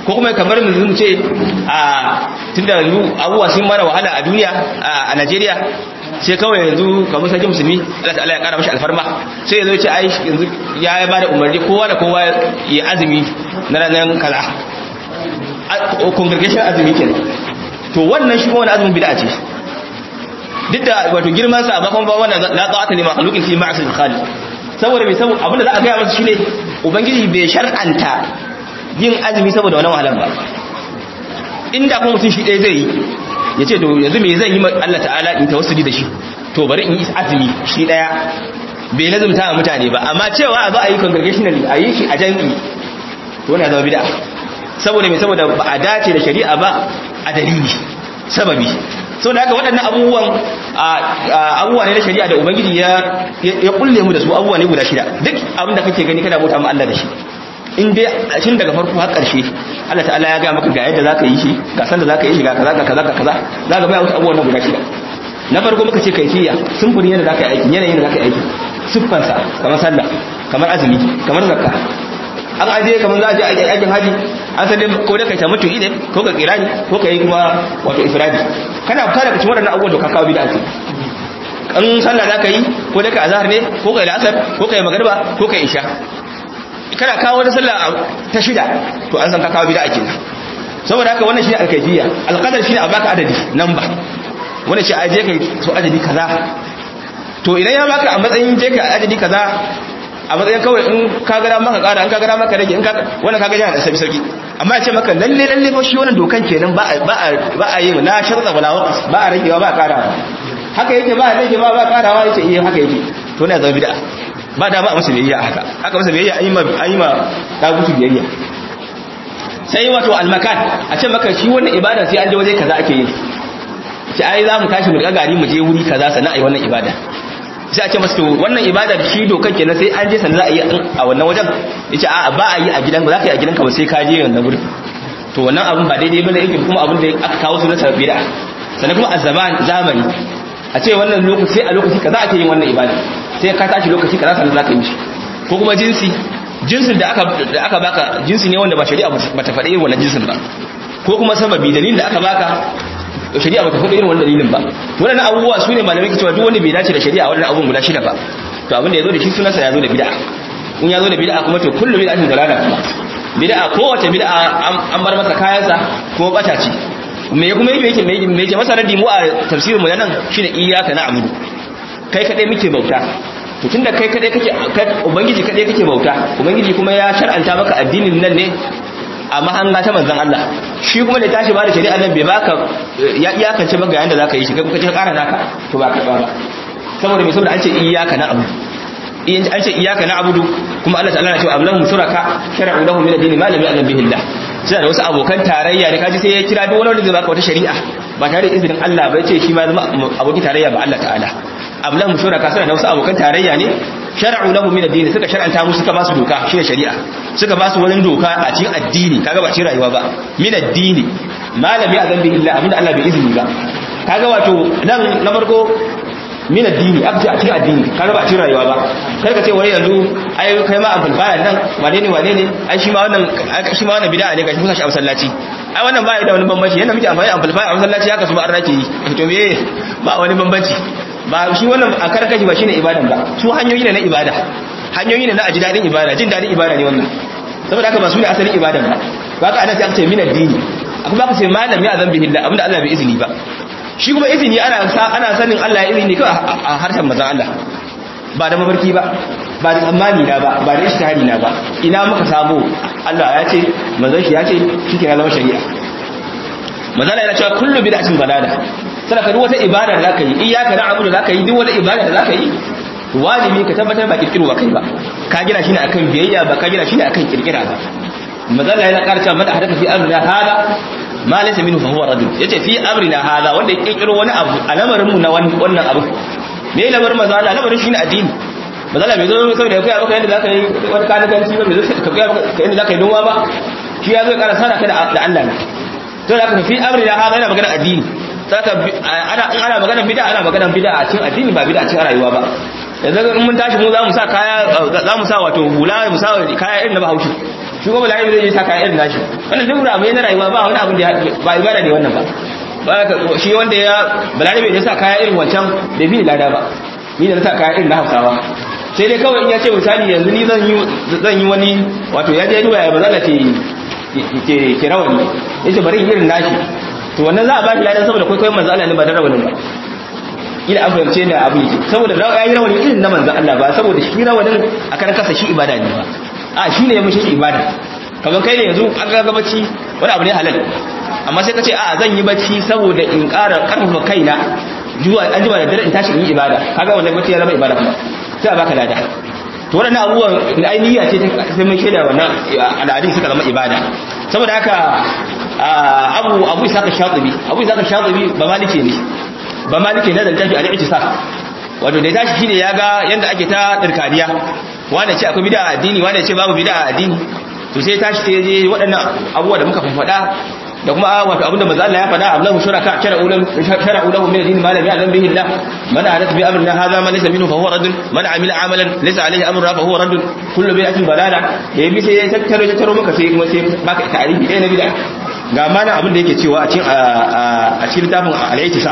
ko kuma kamar mu ce a tunda yanzu abubuwa sun mana wahala a duniya a Najeriya sai kawai yanzu kamar sarki musulmi Allah ta'ala ya kara mashi alfarma sai yazo ya ce ai yanzu ya ba da umarni kowa da kowa ya azumi na ranar kaza congregation azumi kenan to wannan shi ma wani azumin bid'a ce duk da wato girman sa amma kuma ba wannan la ta'ata li makhluqin fi ma'sil khaliq saboda bai saboda abinda za a gaya masa shine ubangiji bai shar'anta yin azumi saboda wannan wahalan ba inda kuma mutum shi ɗaya zai yi ya ce to yanzu me zan yi Allah ta'ala in tawassuli da shi to bari in yi azumi shi ɗaya bai lazumta wa mutane ba amma cewa a zo a yi congregationally a yi shi a jami'i to wani ya zama bid'a saboda mai saboda ba a dace da shari'a ba a dalili sababi sau da haka waɗannan abubuwan abubuwa ne na shari'a da ubangiji ya kulle mu da su abubuwa ne guda shida duk abin da kake gani kana bauta ma Allah da shi in dai shin daga farko har ƙarshe Allah ta'ala ya ga maka ga yadda zaka yi shi ga san da zaka yi shi ga kaza ga kaza ga kaza zaka bai wasu abubuwan guda shida na farko muka ce kaifiya sunfurin yadda zaka yi aiki yanayin da zaka yi aiki siffansa kamar sallah kamar azumi kamar zakka an aje kamar za a je aikin haji an san dai ko da kai tamattu ne ko ka kirani ko ka yi kuma wato ifradi kana fara cikin waɗannan abubuwan da ka kawo bid'a ce an sallah za ka yi ko da ka azhar ne ko ka yi asar ko ka yi magriba ko ka yi isha kana kawo wata sallah ta shida to an san ka kawo bid'a kenan saboda haka wannan shine alkaifiyya alqadar shine a baka adadi number wannan shi aje kai so adadi kaza to idan ya baka a matsayin je ka adadi kaza a matsayin kawai in ka gara maka kara in ka gara maka rage in ka wannan kaga yana da sauki sauki amma ya ce maka lalle lalle fa shi wannan dokan kenan ba ba ba a yi na sharta wala waqas ba a ragewa ba a karawa haka yake ba a rage ba ba a karawa yace eh haka yake to ne zama bid'a ba da ba a masa biyayya haka haka masa biyayya ayi ma ayi ma dagutu biyayya sai wato almakan a ce maka shi wannan ibada sai an je waje kaza ake yin sai ai za mu tashi mu ga gari mu je wuri kaza sannan ai wannan ibada sai a ce masa to wannan ibada shi dokan kenan sai an je sannan za a yi a wannan wajen yace a ba a yi a gidan ba za ka yi a gidanka ba sai ka je wannan gurin to wannan abun ba daidai bane yake kuma abun da aka kawo su na sabida sannan kuma a zaman zamani a ce wannan lokaci a lokaci kaza ake yin wannan ibada sai ka tashi lokaci kaza sannan za ka yi shi ko kuma jinsi jinsin da aka da aka baka jinsi ne wanda ba shari'a ba ta faɗi irin wannan jinsin ba ko kuma sababi dalilin da aka baka shari'a ba ta faɗi irin wannan dalilin ba wannan abubuwa su ne malamai ke cewa duk wanda bai dace da shari'a wannan abun guda shida ba to abin da ya zo da shi sunansa ya zo da bid'a in ya zo da bid'a kuma to kullu bid'atin dalala kuma bid'a kowace bid'a an bar masa kayansa kuma bata ce me kuma yake yake me yake masa radi mu a tafsirin mu nan shine iyyaka na'budu kai kadai muke bauta to tunda kai kadai kake ubangiji kadai kake bauta ubangiji kuma ya shar'anta maka addinin nan ne a mahanga ta manzon Allah shi kuma da tashi ba da shari'a nan bai baka ya iyakance maka yayin da zaka yi shi kai kuka ce ƙara naka to ba ka ba saboda me saboda an ce iyyaka na'budu in an ce iyyaka na'budu kuma Allah ta'ala na cewa ablahum shuraka shar'u lahum min ad-din ma lam ya'lam bihi Allah suna da wasu abokan tarayya ne kaji sai ya kira duk wani wanda zai baka wata shari'a ba tare da izinin Allah ba ya ce shi ma zama abokin tarayya ba Allah ta'ala ablahum shuraka suna da wasu abokan tarayya ne shar'u lahum min ad-din suka shar'anta musu suka ba su doka shine shari'a suka ba su wani doka a cikin addini kaga ba cikin rayuwa ba min ad-din malami azan bi illa abinda Allah bai izini ba kaga wato nan na farko min addini aka ce a cikin addini kaga ba a cikin rayuwa ba kar ka ce wai yanzu ai kai ma amfani nan wane ne wane ne ai shi ma wannan shi ma wannan bid'a ne gashi kusa shi a masallaci ai wannan ba ya da wani bambanci yanda muke amfani amfani a masallaci haka su ba an rake yi to me ba wani bambanci ba shi wannan a karkashi ba shine ibadan ba su hanyoyi ne na ibada hanyoyi ne na aji dadin ibada jin dadin ibada ne wannan saboda haka ba su ne asalin ibadan ba ba ka ana sai aka ce min addini akwai ba ka ce malam ya zan bihillah abinda Allah bai izini ba shi kuma izini ana ana sanin Allah ya izini kawai a harshen manzon Allah ba da mafarki ba ba da tsammani na ba ba da ishtihari na ba ina muka samu Allah ya ce manzon shi ya ce shike na zama shari'a manzon Allah yana cewa kullu bid'atin balala sai ka duk wata ibada da zaka yi iyyaka na'budu zaka yi duk wata ibada da zaka yi wajibi ka tabbatar ba kirkirwa kai ba ka gina shi ne akan biyayya ba ka gina shi ne akan kirkira ba manzon Allah yana karanta mana hadaka fi amrina hada ma laysa minhu fa huwa rajul yace fi amrina hada wanda ya kirkiro wani abu a lamarin mu na wannan abu me lamarin manzo Allah lamarin shine addini manzo Allah bai zo saboda ya koya maka yadda zaka yi wani kanakanci ba bai zo ka koya maka yadda zaka yi noma ba shi ya zo ya ƙara sana ka da Allah ne to da ka fi amrina hada yana magana addini saka ana in ana magana bid'a ana magana bid'a a cikin addini ba bid'a a cikin rayuwa ba yanzu in mun tashi mu za mu sa kaya za mu sa wato hula mu sa kaya irin na Bahaushe shi kuma balarabe zai yi sa kaya irin nashi wannan duk abu ne na rayuwa ba wani abu da ba ibada ne wannan ba ba shi wanda ya balarabe ne sa kaya irin wancan da bi lada ba ni da na sa kaya irin na hausawa sai dai kawai in ya ce misali yanzu ni zan yi zan yi wani wato ya je duba ya bazala ke ke ke rawani yace bari irin nashi to wannan za a ba shi ladan saboda kwaikwayon manzo Allah ne ba da rawanin ba ila an fahimce ne abu yake saboda ya yi rawani irin na manzo Allah ba saboda shi rawanin a kan kasa shi ibada ne ba a shi ne ya mishi ibada kamar kai ne yanzu an ga bacci wani abu ne halal amma sai ka ce a zan yi bacci saboda in ƙara ƙarfafa kaina zuwa an jima da dare in tashi in yi ibada kaga wannan bacci ya zama ibada kuma sai a baka lada to waɗannan abubuwan da ainihiya ce sai mun shaida wannan al'adun suka zama ibada saboda haka abu abu isa ka shatibi abu isa ka shatibi ba malike ne ba malike ne da tafi al-i'tisaf wato da tashi shine yaga yanda ake ta dirkaniya wanda ce akwai bid'a addini wanda ce babu bid'a addini to sai tashi sai je waɗannan abubuwa da muka faɗa da kuma wato abinda manzo Allah ya faɗa Allahu shuraka shara'u lahu shara'u lahu min ad-din ma lam ya'lam bihi Allah man ahadath bi amrina hadha ma laysa minhu fa huwa radd man amila amalan laysa alayhi amruna fa huwa radd kullu bid'atin dalala ya bi sai ya tattaro tattaro maka sai kuma sai baka ta'arifi ɗaya na bid'a ga mana abin da yake cewa a cikin a cikin littafin al-i'tisam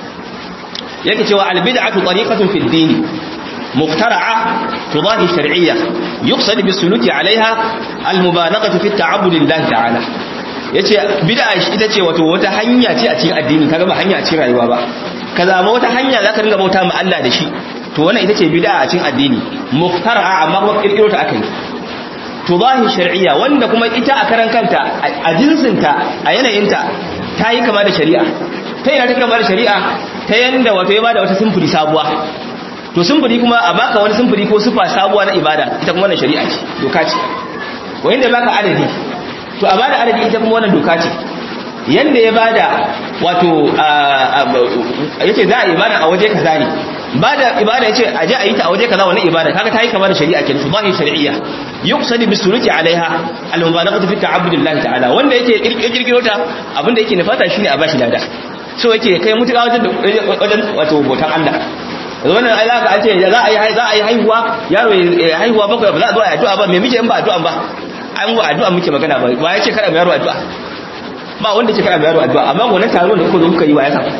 yake cewa al-bid'atu tariqatun fi ad-din مخترعة تضاهي الشرعية يقصد بالسلوك عليها المبالغة في التعبد لله تعالى yace bid'a ita ce wato wata hanya ce a cikin addini kaga ba hanya a cikin rayuwa ba ka zama wata hanya zaka ringa bauta ma Allah da shi to wannan ita ce bid'a a cikin addini muftara'a amma kuma kirkiro ta akai tudahi shar'iyya wanda kuma ita a karan kanta a jinsinta a yanayinta ta yi kama da shari'a ta yana ta kama da shari'a ta yanda wato ya bada wata simfuri sabuwa to simfuri kuma a baka wani simfuri ko sufa sabuwa na ibada ita kuma wannan shari'a ce doka ce wayin da baka adadi to a bada adadi ita kuma wannan doka ce yanda ya bada wato yace za a ibada a waje kaza ne bada ibada yace a je a yi ta a waje kaza wannan ibada kaga ta yi kama da shari'a kenan su zahi shar'iyya yuqsadu bisuluki alaiha al-mubalaghatu fi ta'abbudillahi ta'ala wanda yake kirkiro ta abinda yake nufata shine a bashi lada so yake kai mutuka wajen wajen wato botan Allah wannan ai zaka an ce za a yi za a yi haihuwa yaro ya haihuwa bakwai ba za a zo a addu'a ba me muke in ba addu'a ba an wa addu'a muke magana ba ba ya ce kada mu yaro addu'a ba wanda ce kada mu yaro addu'a amma wannan taron da kuka zo kuka yi wa ya sa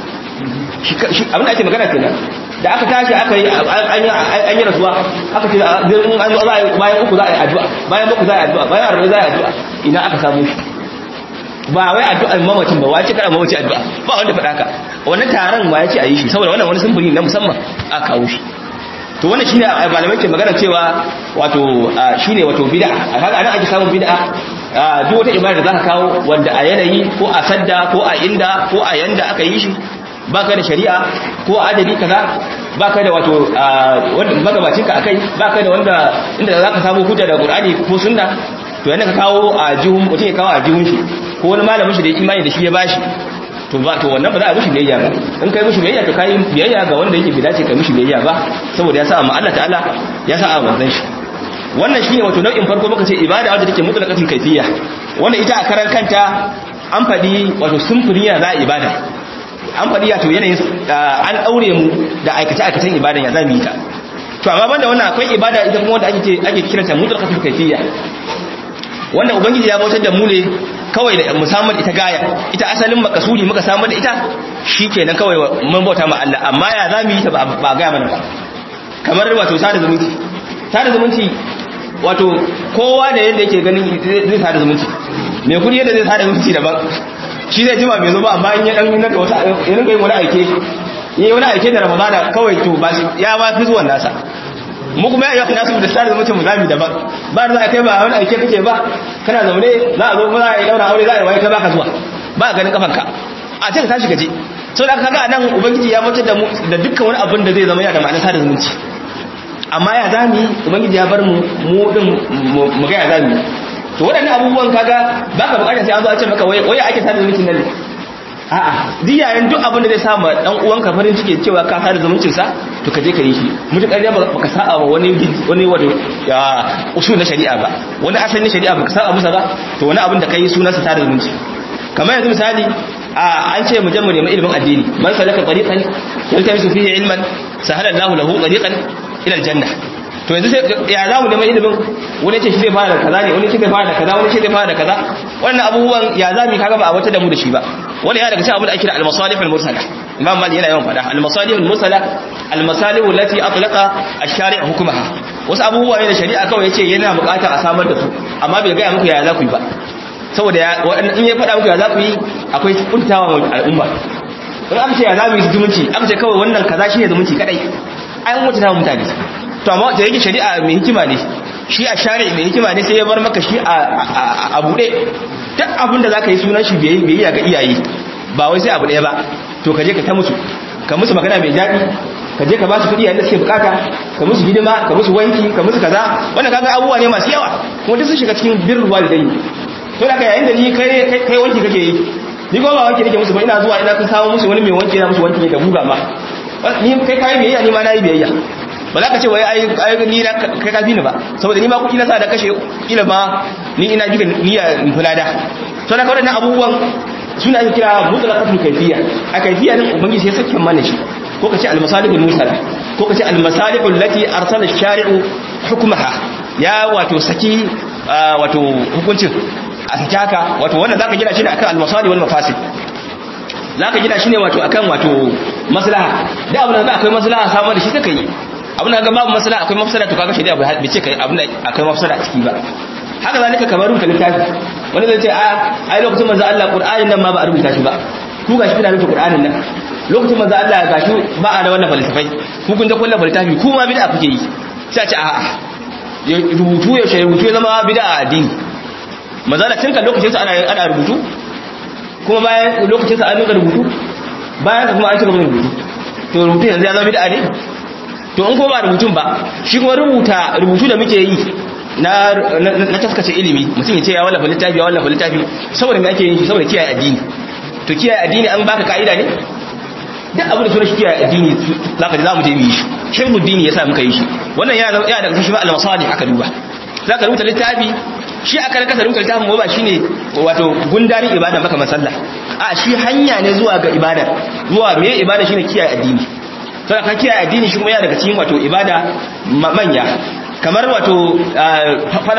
abin da ake magana kenan da aka tashi aka yi an yi rasuwa aka ce an zo bayan uku za a yi addu'a bayan uku za a yi addu'a bayan arba'in za a yi addu'a ina aka samu shi ba wai addu'ar mamacin ba wace kada mamaci addu'a ba wanda faɗa ka wannan taron ma ya ce a yi shi saboda wannan wani sumburi na musamman a kawo shi to wannan shine malamai ke magana cewa wato shine wato bid'a a kaga anan ake samun bid'a duk wata ibada da zaka kawo wanda a yanayi ko a sadda ko a inda ko a yanda aka yi shi baka da shari'a ko adadi kaza baka da wato wanda magabacinka akai baka da wanda inda zaka samu hujja da Qur'ani ko sunna to yana ka kawo a jihun mutum ya kawo a jihun shi ko wani malamin shi da imani da shi ya bashi to ba to wannan ba za a mishi biyayya ba in kai mishi biyayya to kai biyayya ga wanda yake bidace kai mishi biyayya ba saboda ya sa amma Allah ta'ala ya sa a manzon shi wannan shine wato nau'in farko muka ce ibada wadda take mutlaqatul kayfiyya wannan ita a karan kanta an faɗi wato sunfuriya za a ibada an faɗi ya to yanayin an daure mu da aikace aikacen ibadan ya zamu yi ta to amma banda wannan akwai ibada ita kuma wanda ake ake kiranta mutlaqatul kayfiyya wanda ubangiji ya bautar da mu ne kawai da musamman ita gaya ita asalin makasudi muka samu da ita shikenan kawai mun bauta ma Allah amma ya zamu yi ta ba gaya mana ba kamar wato sada zumunci sada zumunci wato kowa da yadda yake ganin zai sada zumunci mai kudi yadda zai sada zumunci daban shi zai jima bai zo ba amma in ya dan nuna da wata ya rinka yin wani aike yi wani aike da ramadana kawai to ba ya ma fi zuwan nasa mu kuma ya nasu da sada zumunci mu zami daban ba da za a kai ba wani aike kake ba kana zaune za a zo kuma za a yi daura aure za a yi waye kai baka zuwa ba ganin kafanka a ce ka tashi gaje sau da kaga nan ubangiji ya mutar da mu da dukkan wani abin da zai zama yana da ma'anar sada zumunci amma ya zami ubangiji ya bar mu mu din mu ga ya zami to waɗannan abubuwan kaga baka bukatar sai an zo a ce maka wai ake sada zumunci nan a'a duk yayin duk abin da zai sa ma dan uwanka farin ciki cewa ka sada zumuncin sa to ka je ka yi shi mutakar ya baka sa'a wa wani wani wato ya usul na shari'a ba wani asalin shari'a baka sa'a musa ba to wani abin da kai sunan sa sada zumunci kamar yanzu misali an ce mu jamu neman ilimin addini man salaka tariqan yaltamisu fihi ilman sahala Allahu lahu tariqan ila aljanna to yanzu sai ya za mu neman ilimin wani ce shi zai fara da kaza ne wani ce zai fara da kaza wani ce zai fara da kaza wannan abubuwan ya za mu kaga ba a wata da mu da shi ba wani ya daga cikin abin da ake da al-masalih al-mursala imam mali yana yawan fada al-masalih al-mursala al-masalih allati atlaqa ash-shari' hukmaha wasu abubuwa ne da shari'a kawai yace yana buƙatar a samar da su amma bai ga muku ya za ku yi ba saboda in ya faɗa muku ya za ku yi akwai kuntawa al'umma in aka ce ya za mu yi zumunci aka ce kawai wannan kaza shi ne zumunci kadai ai mutu ta mutane to amma da yake shari'a mai hikima ne shi a shari'a mai hikima ne sai ya bar maka shi a buɗe duk abin da za ka yi sunan shi biyayya ga iyaye ba wai sai abu ɗaya ba to ka je ka ta musu ka musu magana mai daɗi ka je ka ba su kuɗi yadda suke bukata ka musu hidima ka musu wanki ka musu kaza wannan kaga abubuwa ne masu yawa kuma duk sun shiga cikin birrul walidaini to da ka yayin da ni kai kai wanki kake yi ni ko ba wanki nake musu ba ina zuwa ina kun samu musu wani mai wanki na musu wanki ne da buga ma ni kai kai biyayya ni ma nayi biyayya ba za ka ce wai ai ni na kai kafi ni ba saboda ni ma kuɗi na sa da kashe kila ma ni ina jiga niyya in kula da to da ka wadannan abubuwan suna ake kira mutlaqatul kayfiyya a kayfiyya din ubangiji sai sakin mana shi ko kace al-masalihul mursala ko kace al-masalihul lati arsala ash-shari'u hukmaha ya wato saki wato hukuncin a saki haka wato wannan zaka gina shi ne akan al-masalih wal mafasid zaka gina shi ne wato akan wato maslaha da abin da akwai maslaha samu da shi kake yi abin da ga babu maslaha akwai mafsada to kaga shi da bai ce kai abin da akwai mafsada a ciki ba haka zalika kamar rubuta littafi wani zai ce a ai lokacin manzo Allah Qur'anin nan ma ba a rubuta shi ba ku gashi kuna rubuta Qur'anin nan lokacin manzo Allah gashi ba a da wannan falsafai ku kun da kullu falsafi ku ma bid'a kuke yi sai a ce a'a rubutu ya shi rubutu ya zama bid'a a addini manzo Allah tinka lokacin sa ana ana rubutu kuma bayan lokacin sa an dinga rubutu bayan kuma an ci gaba da rubutu to rubutu yanzu ya zama bid'a ne to in ko ba rubutun ba shi kuma rubuta rubutu da muke yi na na taskace ilimi mutum ya ce ya wallafa littafi ya wallafa littafi saboda me ake yin shi saboda kiyaye addini to kiyaye addini an baka ka'ida ne duk abin da suna shi kiyaye addini zaka ji za mu je mu yi shi shirmu dini yasa muka yi shi wannan yana yana daga shi ba al-masalih aka duba zaka rubuta littafi shi aka raka rubuta littafin ba shine wato gundarin ibada maka masalla a shi hanya ne zuwa ga ibada zuwa me ibada shine kiyaye addini sai ka kiyaye addini shi kuma yana daga cikin wato ibada manya kamar wato fada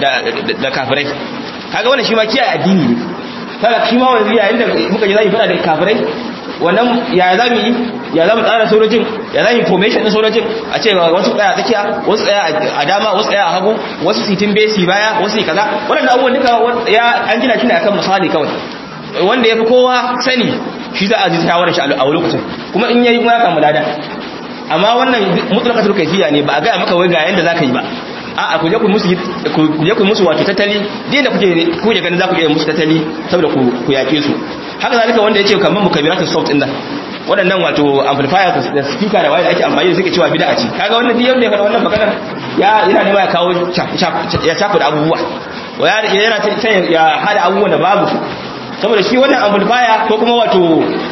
da kafirai kaga wannan shi ma kiyaye addini ne kaga shi ma wani yayin da muka ji zai fada da kafirai wannan ya za mu yi ya za mu tsara sojojin ya za mu formation din sojojin a ce wasu tsaya tsakiya wasu tsaya a dama wasu tsaya a hagu wasu sitin besi baya wasu yi kaza wannan abubuwan duka ya an gina shi ne akan misali kawai wanda ya fi kowa sani shi za a ji shawarar shi a lokacin kuma in yayi kuma ya kamu lada amma wannan mutlaqatul kayfiyya ne ba a ga maka wai ga yanda zaka yi ba a ku je ku musu ku je ku musu wato tattali din da kuke kuke ganin za ku iya musu tattali saboda ku ku yake su haka zalika wanda yace kamar mukabiratus soft din nan waɗannan wato amplifiers da speaker da waya da ake amfani da suke cewa bid'a ce kaga wannan duk yanda ya fara wannan magana ya yana nema ya kawo ya shafu da abubuwa ya yana ya hada abubuwan da babu saboda shi wannan amplifier ko kuma wato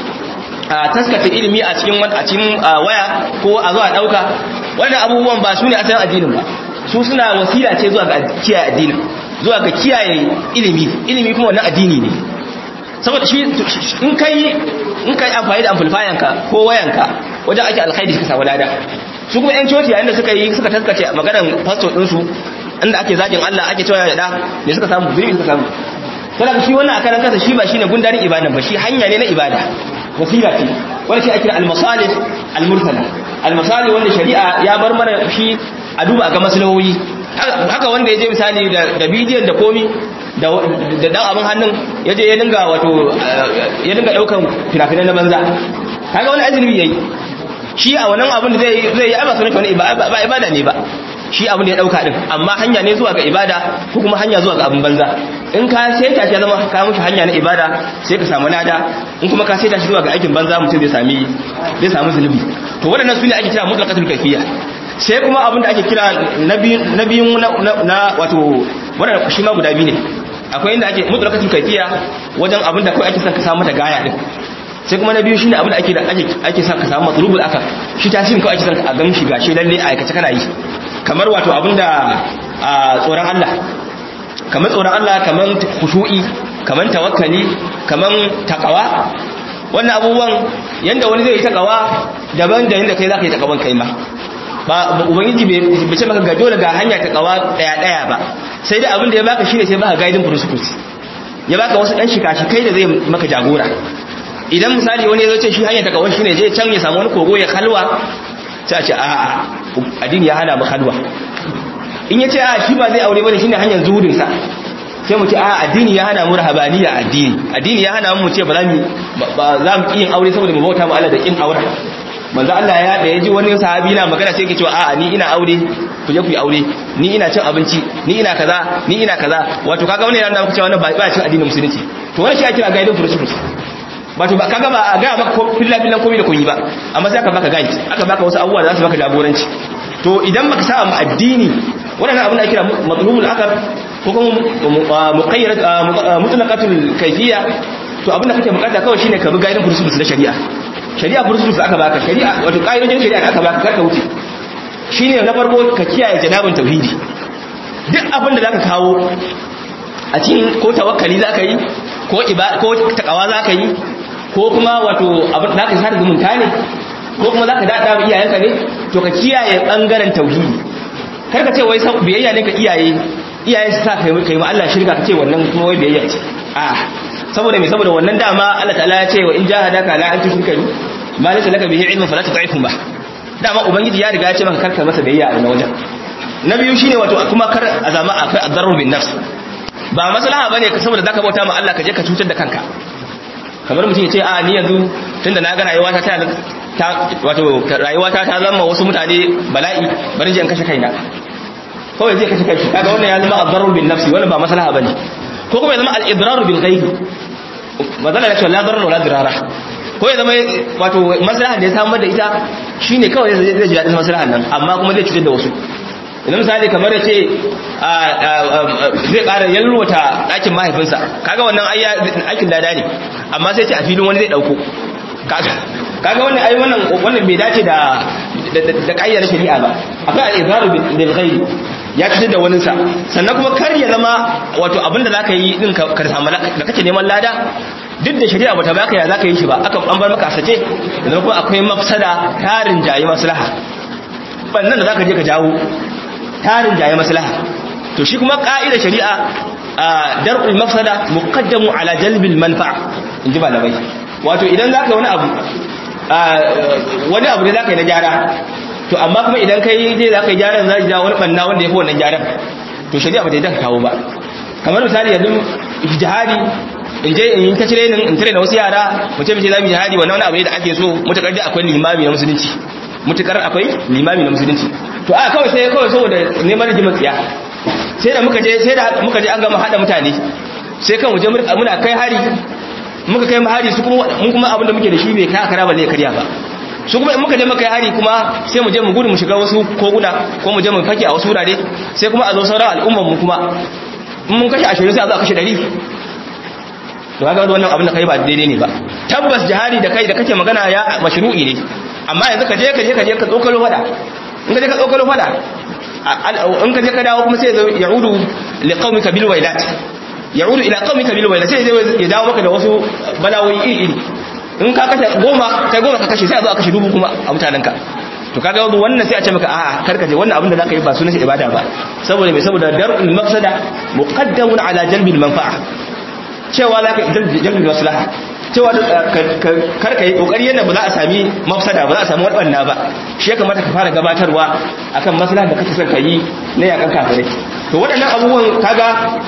taskata ilimi a cikin a cikin waya ko a zuwa dauka wannan abubuwan ba su ne asalin addinin ba su suna wasila ce zuwa ga kiyaye addinin zuwa ga kiyaye ilimi ilimi kuma wannan addini ne saboda shi in kai in kai amfani da amplifier ka ko wayanka wajen ake alkhairi suka samu lada su kuma yan coci yayin da suka yi suka taskace maganar pastor din su inda ake zagin Allah ake cewa da ne suka samu zuri suka samu kada shi wannan akaran kansa shi ba shine gundarin ibadan ba shi hanya ne na ibada wasila ce wanda shi ake al-masalih al-mursala al-masalih wanda shari'a ya bar mana shi a duba ga maslahohi haka wanda yaje misali da bidiyon da komi da dan abin hannun yaje ya dinga wato ya dinga daukan fina-finan na banza kaga wani azumi yayi shi a wannan abin da zai zai yi ba sunan wani ba ibada ne ba shi abin da ya dauka din amma hanya ne zuwa ga ibada ko kuma hanya zuwa ga abin banza in ka saita shi zama ka mushi hanya na ibada sai ka samu lada in kuma ka saita shi zuwa ga aikin banza mutum zai sami zai samu zunubi to waɗannan su ne ake kira mutlaqatul kayfiyya sai kuma abin da ake kira na biyun na wato wannan shi ma guda biyu ne akwai inda ake mutlaqatul kayfiyya wajen abin da kai ake son ka samu mata gaya din sai kuma na biyu shine abin da ake da ake ake son ka samu matlubul akal shi tasirin kawai ake son ka gan shi gashi lalle a aikace kana yi kamar wato abinda a tsoron Allah kamar tsoron Allah kamar khushu'i kamar tawakkali kamar takawa wannan abubuwan yanda wani zai yi takawa daban da yanda kai zaka yi takawan kai ma ba ubangiji bai ce maka ga dole ga hanya ta kawa daya daya ba sai dai abin da ya baka shine sai baka guiding principles ya baka wasu dan shikashi kai da zai maka jagora idan misali wani ya zo ce shi hanya ta kawa shine je can ya samu wani kogo ya halwa sai a ce a addini ya hana mu halwa in ya ce a shi ba zai aure bane shine hanyar zuhudin sa sai mu ce a addini ya hana mu rahabaniya addini addini ya hana mu ce ba za mu ba za mu yin aure saboda mu bauta mu Allah da kin aure manzo Allah ya da yaji wani sahabi na magana sai yake cewa a'a ni ina aure ku je ku yi aure ni ina cin abinci ni ina kaza ni ina kaza wato kaga wani yana nuna cewa wannan ba cin addinin musulunci to wannan shi ake kira guiding principles wato ba kaga ba a ga maka ko filla fillan komai da koyi ba amma sai aka baka guide aka baka wasu abubuwa da za su baka jagoranci to idan baka sa mu addini wannan abin da ake kira matlubul akar ko kuma muqayyad mutlaqatul kayfiyya to abin da kake bukata kawai shine ka bi guiding principles na shari'a shari'a principles aka baka shari'a wato kaidojin shari'a aka baka karka wuce shine na farko ka kiyaye janabin tauhidi duk abin da zaka kawo a cikin ko tawakkali zaka yi ko iba ko takawa zaka yi ko kuma wato abin da zaka sa zumunta ne ko kuma zaka dada iyayenka ne to ka kiyaye bangaren tauhidi kar ka ce wai biyayya ne ka iyaye iyaye su sa kai kai ma Allah shirka ka ce wannan kuma wai biyayya ce a saboda me saboda wannan dama Allah ta'ala ya ce wa in jahadaka la an tushrika bi ma laysa laka bihi ilmun fala tuta'ifhum ba dama ubangiji ya riga ya ce maka karka masa biyayya a wannan wajen na biyu shine wato kuma kar a zama akwai adarru bin nafs ba maslaha bane saboda zaka bauta ma Allah ka je ka cutar da kanka kamar mutum ya ce a ni yanzu tunda na ga rayuwa ta ta wato rayuwa ta ta zama wasu mutane bala'i bari je in kashe kaina kawai zai kashe kai kaga wannan ya zama adarru bin nafsi wannan ba maslaha bane ko kuma ya zama al-idraru bil ghaib mazala ya ce la darar wala dirara ko ya zama wato maslaha da ya samu da ita shine kawai zai ji dadin maslahan nan amma kuma zai cutar da wasu idan misali kamar ya ce zai ƙara yalwata ɗakin mahaifinsa kaga wannan aikin lada ne amma sai ce a filin wani zai ɗauko kaga wannan ai wannan wannan bai dace da da ƙayyar shari'a ba akwai al-izharu bil ghaib ya fitar da waninsa sannan kuma kar ya zama wato abinda za ka yi din ka samu da kake neman lada duk da shari'a bata baka ya za ka yi shi ba aka an bar maka a sace da kuma akwai mafsada tarin jayi maslaha bannan da za ka je ka jawo tarin jayi maslaha to shi kuma ka'ida shari'a dar'ul mafsada muqaddamu ala jalbil manfa in ji malamai wato idan za ka yi wani abu wani abu ne za ka yi na gyara to amma kuma idan kai je za ka yi gyaran za ja wani banna wanda ya fi wannan gyaran to shari'a ba ta yi ka kawo ba kamar misali yanzu jihadi in je in yi ta cire in tare da wasu yara mu ce mace za mu jihadi wannan wani abu ne da ake so mutakar da akwai limami na musulunci mutakar akwai limami na musulunci to a kawai sai kawai saboda neman rigimar tsiya sai da muka je sai da muka je an gama hada mutane sai kan waje muna kai hari muka kai hari su kuma mun kuma abin da muke da shi bai kai kara ba zai karya ba su kuma in muka je muka yi hari kuma sai mu je mu gudu mu shiga wasu koguna ko mu je mu fake a wasu wurare sai kuma a zo sauran al'umman mu kuma in mun kashe ashirin sai a zo a kashe ɗari to kaga wannan abin da kai ba daidai ne ba tabbas jihadi da kai da kake magana ya mashru'i ne amma yanzu ka je ka je ka je ka tsokalo fada in ka je ka tsokalo fada in ka je ka dawo kuma sai ya udu li qaumika bil wailat ya'udu ila qaumika bil wailat sai ya dawo maka da wasu balawoyi iri iri in ka kashe goma kai goma ka kashe sai a zo a kashe dubu kuma a mutanenka to kaga wannan sai a ce maka a'a karka je wannan abin da zaka yi ba sunan shi ibada ba saboda me saboda dar'ul mafsada muqaddamun ala jalbil manfa'a cewa zaka jalbil maslaha cewa karka yi kokari yadda ba za a sami mafsada ba za a sami wadanna ba shi ya kamata ka fara gabatarwa akan maslaha da kake son ka yi na yakan kafirai to waɗannan abubuwan kaga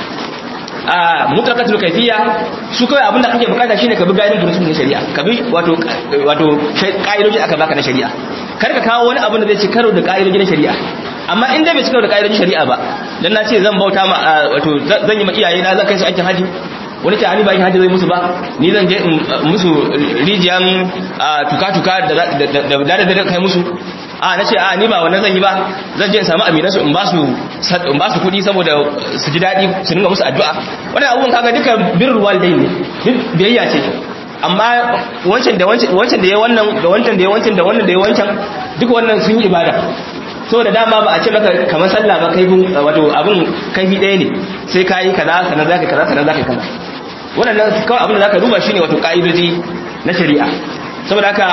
a mutlaqatul kayfiyya su kai abinda kake bukata shine ka bi gaidin principle na shari'a ka bi wato wato kaidoji aka baka na shari'a kar ka kawo wani abu da zai ci karo da kaidoji na shari'a amma in dai bai ci karo da kaidojin shari'a ba dan na ce zan bauta ma wato zan yi ma iyaye na zan kai su aikin haji wani ta ani ba aikin haji zai musu ba ni zan je musu rijiyan tuka-tuka da da da kai musu a na ce a ni ba wannan zan yi ba zan je in samu aminansu in ba su in ba su kuɗi saboda su ji daɗi su dinga musu addu'a wannan abubuwan kaga duka birrul walidain ne duk biyayya ce amma wancan da wancan wancan da ya wannan da wancan da ya wancan da wannan da ya wancan duka wannan sun yi ibada so da dama ba a ce maka kamar sallah ba kai wato abin kaifi ɗaya ne sai ka yi kaza sannan zaka kaza sannan zaka kaza wannan kawai abin da zaka duba shine wato ka'idoji na shari'a saboda haka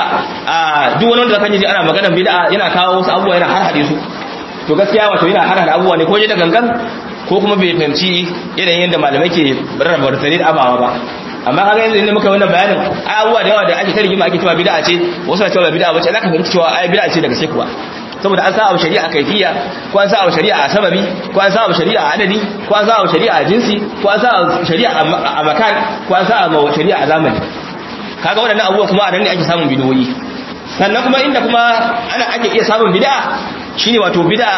duk wani wanda zaka ji ana maganar bid'a yana kawo wasu abubuwa yana har hade su to gaskiya wato yana har hada abubuwa ne ko je da gangan ko kuma bai fahimci irin yadda malamai ke rarraba da abawa ba amma kaga yanzu inda muka wannan bayanin ai abubuwa da yawa da ake tarjima ake cewa bid'a ce wasu na cewa bid'a bace zaka fahimci cewa ai bid'a ce daga sai kuwa saboda an sa abu shari'a a kaifiya ko an sa abu shari'a a sababi ko an sa abu shari'a a adadi ko an sa abu shari'a a jinsi ko an sa abu shari'a a makan ko an sa abu shari'a a zamani kaga waɗannan abubuwa kuma a nan ne ake samun bidiyoyi sannan kuma inda kuma ana ake iya samun bid'a shine wato bid'a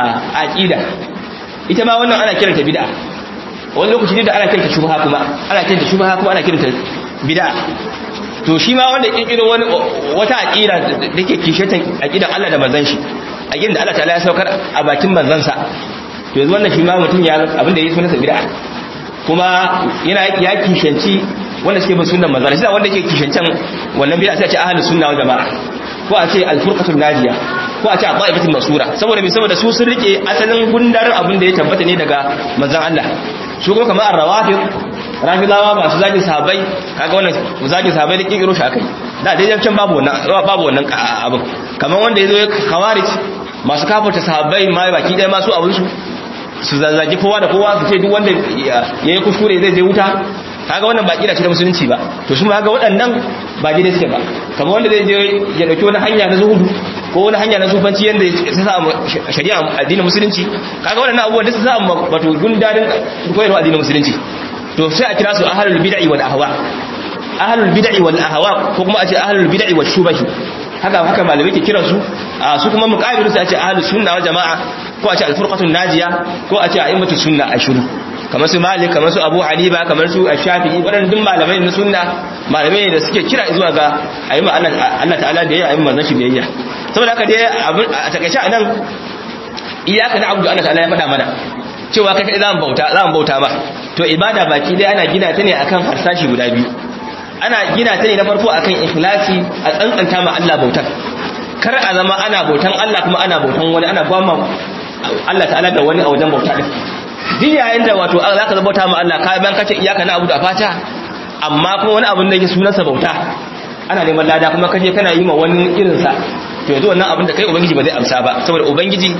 a aqida ita ma wannan ana kiranta bid'a wani lokaci da ana kiranta shubha kuma ana kiranta shubha kuma ana kiranta bid'a to shi ma wanda kirkiro wani wata aqida da ke kishatan aqidan Allah da manzon shi aqidan da Allah ta'ala ya saukar a bakin manzon sa to yanzu wannan shi ma mutum ya abin da yake sunansa bid'a kuma yana ya kishanci wanda suke bin sunnan manzon shi wanda yake kishancan wannan bid'a sai a ce ahlus sunna wal jamaa ko a ce al-furqatul najiya ko a ce a ta'ifatul masura saboda me saboda su sun rike asalin gundarin abin da ya tabbata ne daga manzon Allah su kuma kamar ar-rawafid rafidawa masu zagin sahabbai kaga wannan zagin sahabbai da kikiro shi akai da dai can babu wannan babu wannan abin kamar wanda yazo ya khawarij masu kafarta sahabbai ma baki dai masu abin su su zazzagi kowa da kowa su ce duk wanda yayi kuskure zai je wuta kaga wannan ba kira ce da musulunci ba to su ma ga waɗannan ba daidai suke ba kamar wanda zai je ya dauki wani hanya na zuhudu ko wani hanya na sufanci yanda ya sa shari'a addinin musulunci kaga waɗannan abubuwan da su sa wato gundarin koyarwa addinin musulunci to sai a kira su ahlul bid'i wal ahwa ahlul bid'i wal ahwa ko kuma a ce ahlul bid'i wal shubahi haka haka malamai ke kiran su su kuma muqabilu sai a ce ahlus sunna wal jamaa ko a ce al furqatun najiya ko a ce a'immatus sunna ashuru kamar su malik kamar su abu hanifa kamar su shafi'i waɗannan duk malamai na sunna malamai da suke kira zuwa ga ayyuma Allah ta'ala da ya ayyuma manzon shi biyayya saboda haka dai a takaice anan iyaka na abu Allah ta'ala ya faɗa mana cewa kai za mu bauta za mu bauta ba to ibada baki dai ana gina ta ne akan harsashi guda biyu ana gina ta ne na farko akan ikhlasi a tsantsanta ma Allah bautar kar a zama ana bautan Allah kuma ana bautan wani ana gwamma Allah ta'ala da wani a wajen bauta din duk yayin da wato za ka bauta ma Allah ka bayan kace iyaka na abu da fata amma kuma wani abin da yake sunansa bauta ana neman lada kuma kaje kana yi ma wani irinsa to yanzu wannan abin da kai ubangiji ba zai amsa ba saboda ubangiji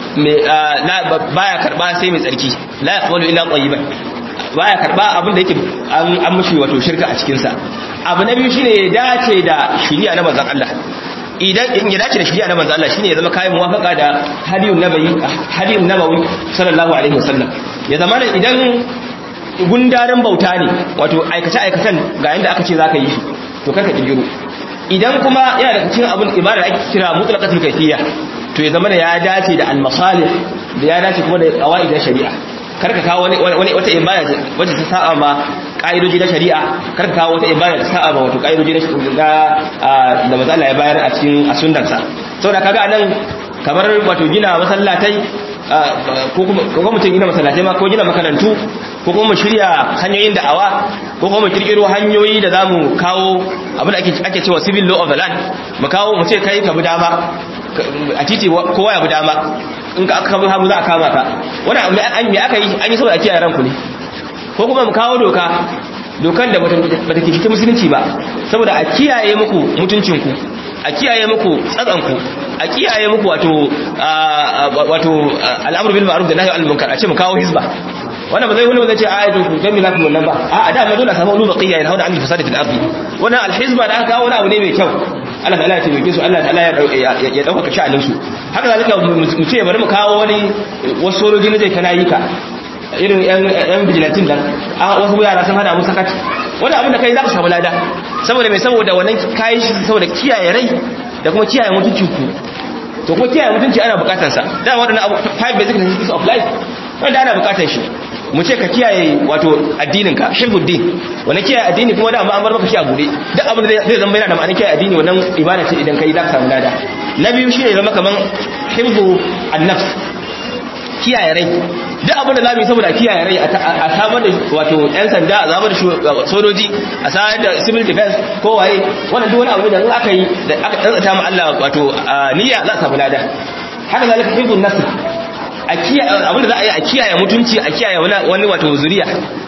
baya karba sai mai tsarki la yaqbalu illa tayyiban baya karba abin da yake an mushi wato shirka a cikin sa abu na biyu shine ya dace da shari'a na manzon Allah idan in ya dace da shari'a na manzon Allah shine ya zama kai muwafaqa da hadiyun nabawi hadiyun nabawi sallallahu alaihi wasallam ya zama idan gundarin bauta ne wato aikace aikatan ga yanda aka ce zaka yi shi to karka kirgiro idan kuma yana da cikin abin ibada ake kira mutlaqatul kayfiyya to ya zama da ya dace da al-masalih da ya dace kuma da qawaid na shari'a karka kawo wani wani wata ibada wacce ta sa'a ma kaidoji na shari'a karka kawo wata ibada ta sa'a ma wato kaidoji na da da manzo Allah ya bayar a cikin a sunnarsa saboda kaga anan kamar wato gina masallatai ko kuma ko mutum gina masallatai ma ko gina makarantu ko kuma mu shirya hanyoyin da'awa ko kuma mu kirkiro hanyoyi da zamu kawo abin da ake ake cewa civil law of the land mu kawo mu ce kai ka bi dama a titi kowa ya bi dama in ka aka bi hagu za a kama ka wannan an me aka yi an yi saboda kiyaye ranku ne ko kuma mu kawo doka dokan da bata kishi musulunci ba saboda a kiyaye muku mutuncinku a kiyaye muku tsatsanku a kiyaye muku wato wato al'amru bil ma'ruf da nahyi anil munkar a ce mu kawo hizba wannan ba zai wani zai ce a ayyukan ku dan milatu wannan ba a da ma dole a samu ulu baqiya yana hauda anil fasadi fil ardi wannan al hizba da aka kawo wani abu ne mai kyau Allah ta'ala ya taimake su Allah ta'ala ya dauka sha'anin su haka zalika mu ce bari mu kawo wani wasu sojoji na zai kana yi ka irin yan bijilantin nan a wasu yara sun hada mu sakat wani abin da kai za ka samu lada saboda mai saboda wannan kayi shi saboda kiyaye rai da kuma kiyaye mutuncin ku to kuma kiyaye mutunci ana bukatar sa da wadannan abu five basic necessities of life wanda ana bukatar shi mu ce ka kiyaye wato addinin ka shirbuddin wani kiyaye addini kuma da amma an bar maka shi a bude duk abin da zai zama yana da ma'anar kiyaye addini wannan ibada ce idan kai za ka samu lada na biyu shine zama kaman hibbu an-nafs kiyaye rai duk abin da za mu yi saboda kiyaye rai a samar da wato yan sanda a zamar da sojoji a samar da civil defense ko waye wannan duk wani abu da aka yi da aka tsantsata ma Allah wato niyya za a samu lada haka zalika hibbu nasr a kiyaye abin da za a yi a kiyaye mutunci a kiyaye wani wato zuriya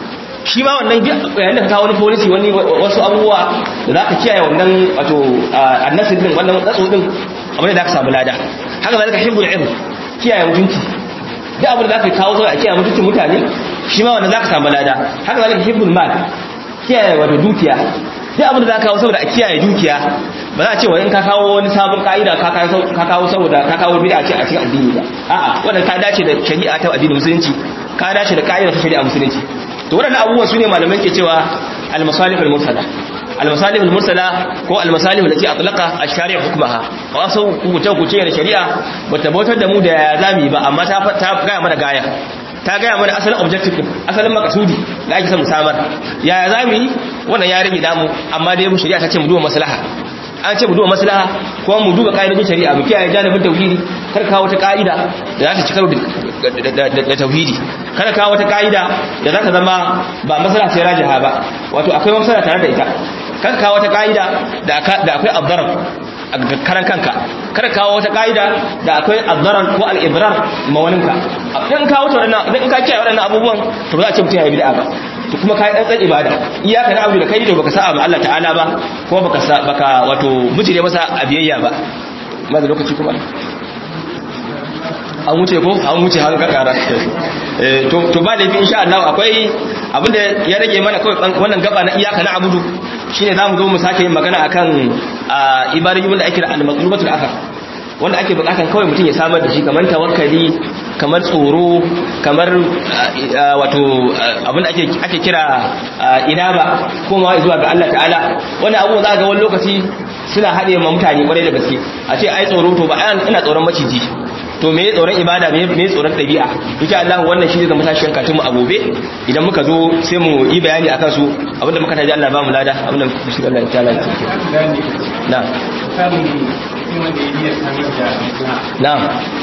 shi ma wannan yayin da ka kawo wani policy wani wasu abubuwa da za ka kiyaye wannan wato annasir din wannan tsatso din abin da za ka samu lada haka zalika hibbul ilm kiyaye mutunci duk abin da za ka kawo saboda a kiyaye mutuncin mutane shi ma wannan za ka samu lada haka zalika hibbul mal kiyaye wato dukiya duk abin da za ka kawo saboda a kiyaye dukiya ba za a ce wa in ka kawo wani sabon ka'ida ka kawo saboda ka kawo bid'a ce a cikin addini ba a'a wannan ta dace da shari'a ta addinin musulunci ka dace da ka'ida ta shari'a musulunci to waɗannan abubuwan su ne malamai ke cewa al-masalih al-mursala al-masalih al-mursala ko al-masalih allati atlaqa ash-shari' hukmaha wasu kuce kuce da shari'a bata bautar da mu da ya zami ba amma ta ta gaya mana gaya ta gaya mana asalin objective din asalin makasudi da ake son mu samar ya zami wannan ya rage damu amma dai mu shari'a ta ce mu duba maslaha an ce mu duba maslaha kuma mu duba ka'idojin shari'a mu kiyaye janibin tauhidi kar kawo wata ka'ida da za ta ci karo da tauhidi kada kawo wata ka'ida da za ta zama ba maslaha sai rajiha ba wato akwai maslaha tare da ita kada kawo wata ka'ida da akwai abdarar a karan kanka kada kawo wata ka'ida da akwai abdarar ko al-ibrar mawaninka in kawo ta wadannan in ka kiyaye wadannan abubuwan to ba za a ce mutum ya yi bid'a ba to kuma kai dan ibada iyaka na abu da kai da baka sa'a ba Allah ta'ala ba kuma baka baka wato mujire masa abiyayya ba ma da lokaci kuma an wuce ko an wuce har ka kara eh to to ba da insha Allah akwai abinda ya rage mana kawai wannan gaba na iyaka na abudu shine zamu zo mu sake yin magana akan ibadatul da ake da al-maqlubatul akhar wanda ake bukatan kawai mutum ya samar da shi kamar tawakkali kamar tsoro kamar wato abinda ake ake kira inaba kuma zuwa ga Allah ta'ala wani abu za ga wani lokaci suna haɗe ma mutane kwarai da gaske a ce ai tsoro to ba ina tsoron maciji to me tsoron ibada me tsoron ɗabi'a insha Allah wannan shi ne zama tashin katin mu a gobe idan muka zo sai mu yi bayani akan su abinda muka taji Allah ba mu lada abinda muka shiga Allah ta'ala na Na'am.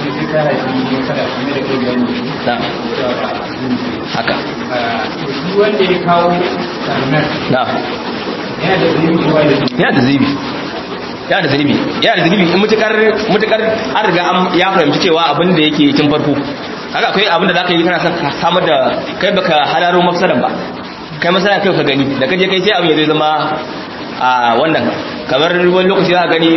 Na'am. Haka. wanda ya kawo sarnar Na'am. yana da zunubi wa da Yana da zunubi. Yana da zunubi. Yana da zunubi in mutukar mutukar an riga an ya fahimci cewa abin da yake tun farko. Haka akwai abin da zaka yi kana son ka samar da kai baka halaro mafsadan ba. Kai masana kai ka gani da kaje kai sai abin ya zai zama a wannan kamar wani lokaci za a gani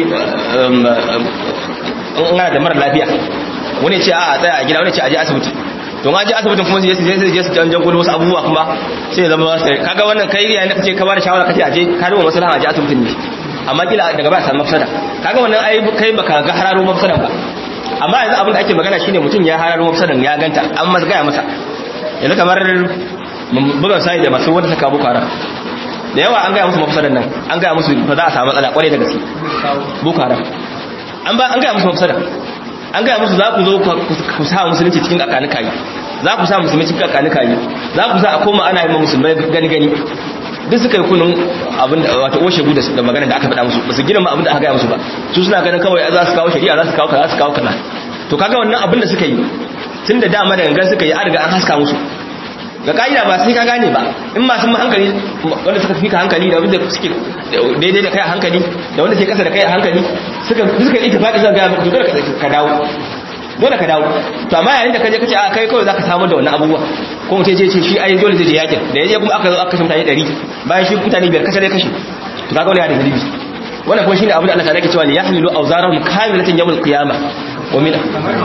in ana da mara lafiya wani ce a tsaya a gida wani ce a je asibiti to ma je asibitin kuma sai sai je su canjan gudu wasu abubuwa kuma sai ya zama sai kaga wannan kai yayin da kace ka bada shawara kace a je ka duba maslaha a je asibitin ne amma kila daga ba samu mafsada kaga wannan ai kai baka ga hararo mafsadan ba amma yanzu abin da ake magana shine mutum ya hararo mafsadan ya ganta an masa gaya masa yanzu kamar bugan sai da masu wanda suka bukara da yawa an gaya musu mafsadan nan an gaya musu fa za a samu matsala kwarai da gaske boko haram an ba an gaya musu mafsada an gaya musu za ku zo ku sa musulunci cikin kakani kayi za ku sa musulunci cikin kakani kayi za ku sa a koma ana yi ma musulmai gani gani duk suka yi kunun abin da wata oshe guda da magana da aka faɗa musu ba su gina ma abin da aka gaya musu ba su suna ganin kawai za su kawo shari'a za su kawo kaza za su kawo kaza to kaga wannan abin da suka yi tun da dama da gangan suka yi an riga an haska musu ga ka'ida ba sai ka gane ba in masu hankali wanda suka fi ka hankali da wanda suke daidai da kai a hankali da wanda ke kasa da kai a hankali suka suka yi tafaki suka gaya maka dole ka dawo dole ka dawo to amma yayin da kaje kace a kai kawai zaka samu da wannan abubuwa ko mutum je ce shi ai dole zai je yakin da yaje kuma aka zo aka kashe mutane 100 bayan shi mutane biyar kashe dai kashe to kaga wannan ya da zalibi wannan kuma shine abin da Allah ta yake cewa li yahmilu awzarahum kamilatan yawm al-qiyamah wa min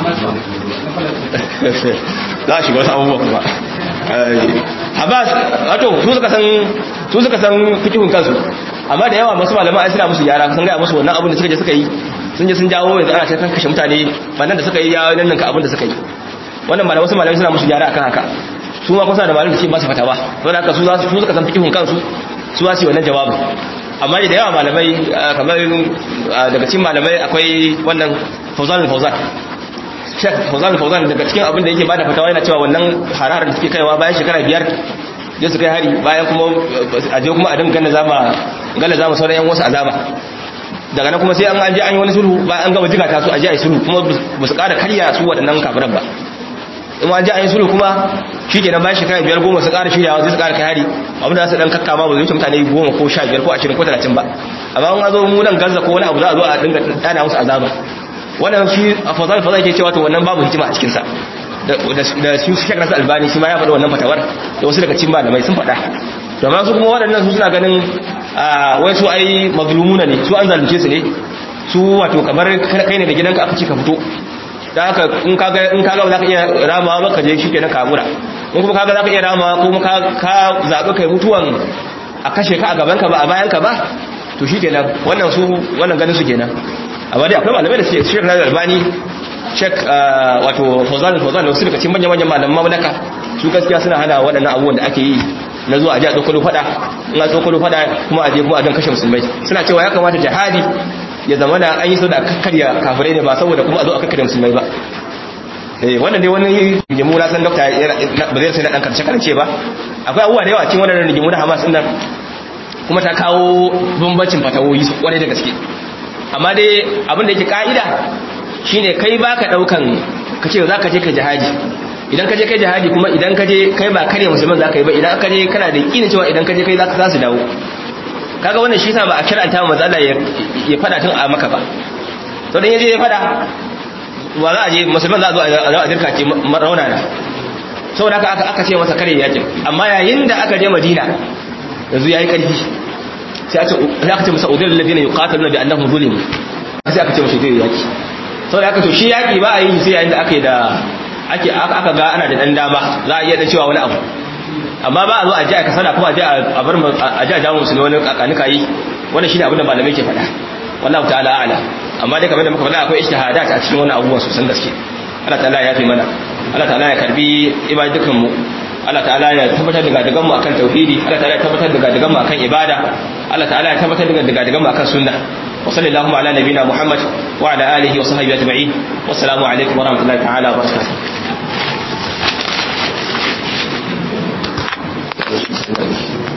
za a shiga wasu abubuwa kuma Abbas wato su suka san su suka san fikihun kansu amma da yawa masu malaman ai suna musu yara sun ga musu wannan abin da suka je suka yi sun je sun jawo yanzu ana ta kashe mutane bannan da suka yi ya nan ka abin da suka yi wannan malamai wasu malamai suna musu yara akan haka su ma kusa da malamin da ce ba su fatawa don haka su za su suka san fikihun kansu su za su yi wannan jawabin amma da yawa malamai kamar daga cikin malamai akwai wannan Fauzan Fauzan Sheikh Fauzan Fauzan daga cikin abin da yake bada fatawa yana cewa wannan hararar da suke kaiwa bayan shekara biyar da su kai hari bayan kuma a je kuma a dinga gana zama gala zama sauran yan wasu azaba daga nan kuma sai an an je an yi wani sulhu bayan an gama jiga ta su a je a yi sulhu kuma ba su ƙara karya su waɗannan kafiran ba in an je an yi sulhu kuma shi ke nan bayan shekara biyar goma su ƙara shiryawa sai su ƙara kai hari abin da za su ɗan kakkama ba zai wuce mutane goma ko sha biyar ko ashirin ko talatin ba amma an zo mu nan gaza ko wani abu za a zo a dinga ɗana musu azaba wannan shi a fazal fazal ke cewa to wannan babu hikima a cikinsa da da shi Sheikh Nasir Albani shi ma ya faɗa wannan fatawar da wasu daga cikin malamai sun faɗa to amma su kuma waɗannan su suna ganin wai su ai mazlumuna ne su an zalunce su ne su wato kamar kai ne da gidanka aka ci ka fito da haka in kaga in kaga za ka iya rama ba ka je shi kenan kabura in kuma kaga za ka iya rama kuma ka ka zabi kai mutuwan a kashe ka a gaban ka ba a bayan ka ba to shi kenan wannan su wannan ganin su kenan amma dai akwai malamai da suke Sheikh Nazar Albani Sheikh wato Fawzan Fawzan da wasu daga cikin manyan manyan malaman mamlaka su gaskiya suna hana waɗannan abubuwan da ake yi na zuwa aje a tsokalo fada in a tsokalo fada kuma aje kuma a don kashe musulmai suna cewa ya kamata jihadi ya zama da an yi so da kakkarya kafirai ne ba saboda kuma a zo a kakkarya musulmai ba eh wannan dai wani rigimu na san dokta ba zai sai na dan karshe karance ba akwai abubuwa da yawa cikin wannan rigimu na Hamas din nan kuma ta kawo bambancin fatawoyi su kwarai da gaske amma dai abin da yake ka'ida shine kai baka daukan kace za ka je ka jihadi idan ka je kai jihadi kuma idan ka je kai ba kare musulman za ka yi ba idan ka je kana da yakinin cewa idan ka je kai za ka su dawo kaga wannan shi sa ba a kiranta manzo Allah ya fada tun a maka ba to dan yaje ya fada wa za a je musulman za a zo a dirka ce rauna na saboda haka aka aka ce masa kare yakin amma yayin da aka je Madina yanzu yayi karfi sai aka sai aka ce masa udil ladina yuqatiluna bi annahum zulimu sai aka ce masa dai yaki saboda haka to shi yaki ba a yi sai yayin da aka yi da ake aka ga ana da dan dama za a iya da cewa wani abu amma ba a zo a ji a kasana kuma a ji a bar a ji a jawo musulmi wani kakanuka yi wannan shine abin da malamai ke faɗa wallahu ta'ala a'ala amma dai kamar da muka faɗa akwai ijtihadat a cikin wannan abubuwan sosan gaske Allah ta'ala ya fi mana Allah ta'ala ya karbi ibadukan mu Allah ta'ala ya tabbatar da gadagan mu akan tauhidi Allah ta'ala ya tabbatar da gadagan mu akan ibada Allah ta'ala ya tabbatar da gadagan mu akan sunna wa sallallahu ala nabina Muhammad wa ala alihi wa sahbihi ajma'in wassalamu alaikum wa rahmatullahi ta'ala wa barakatuh Thank you.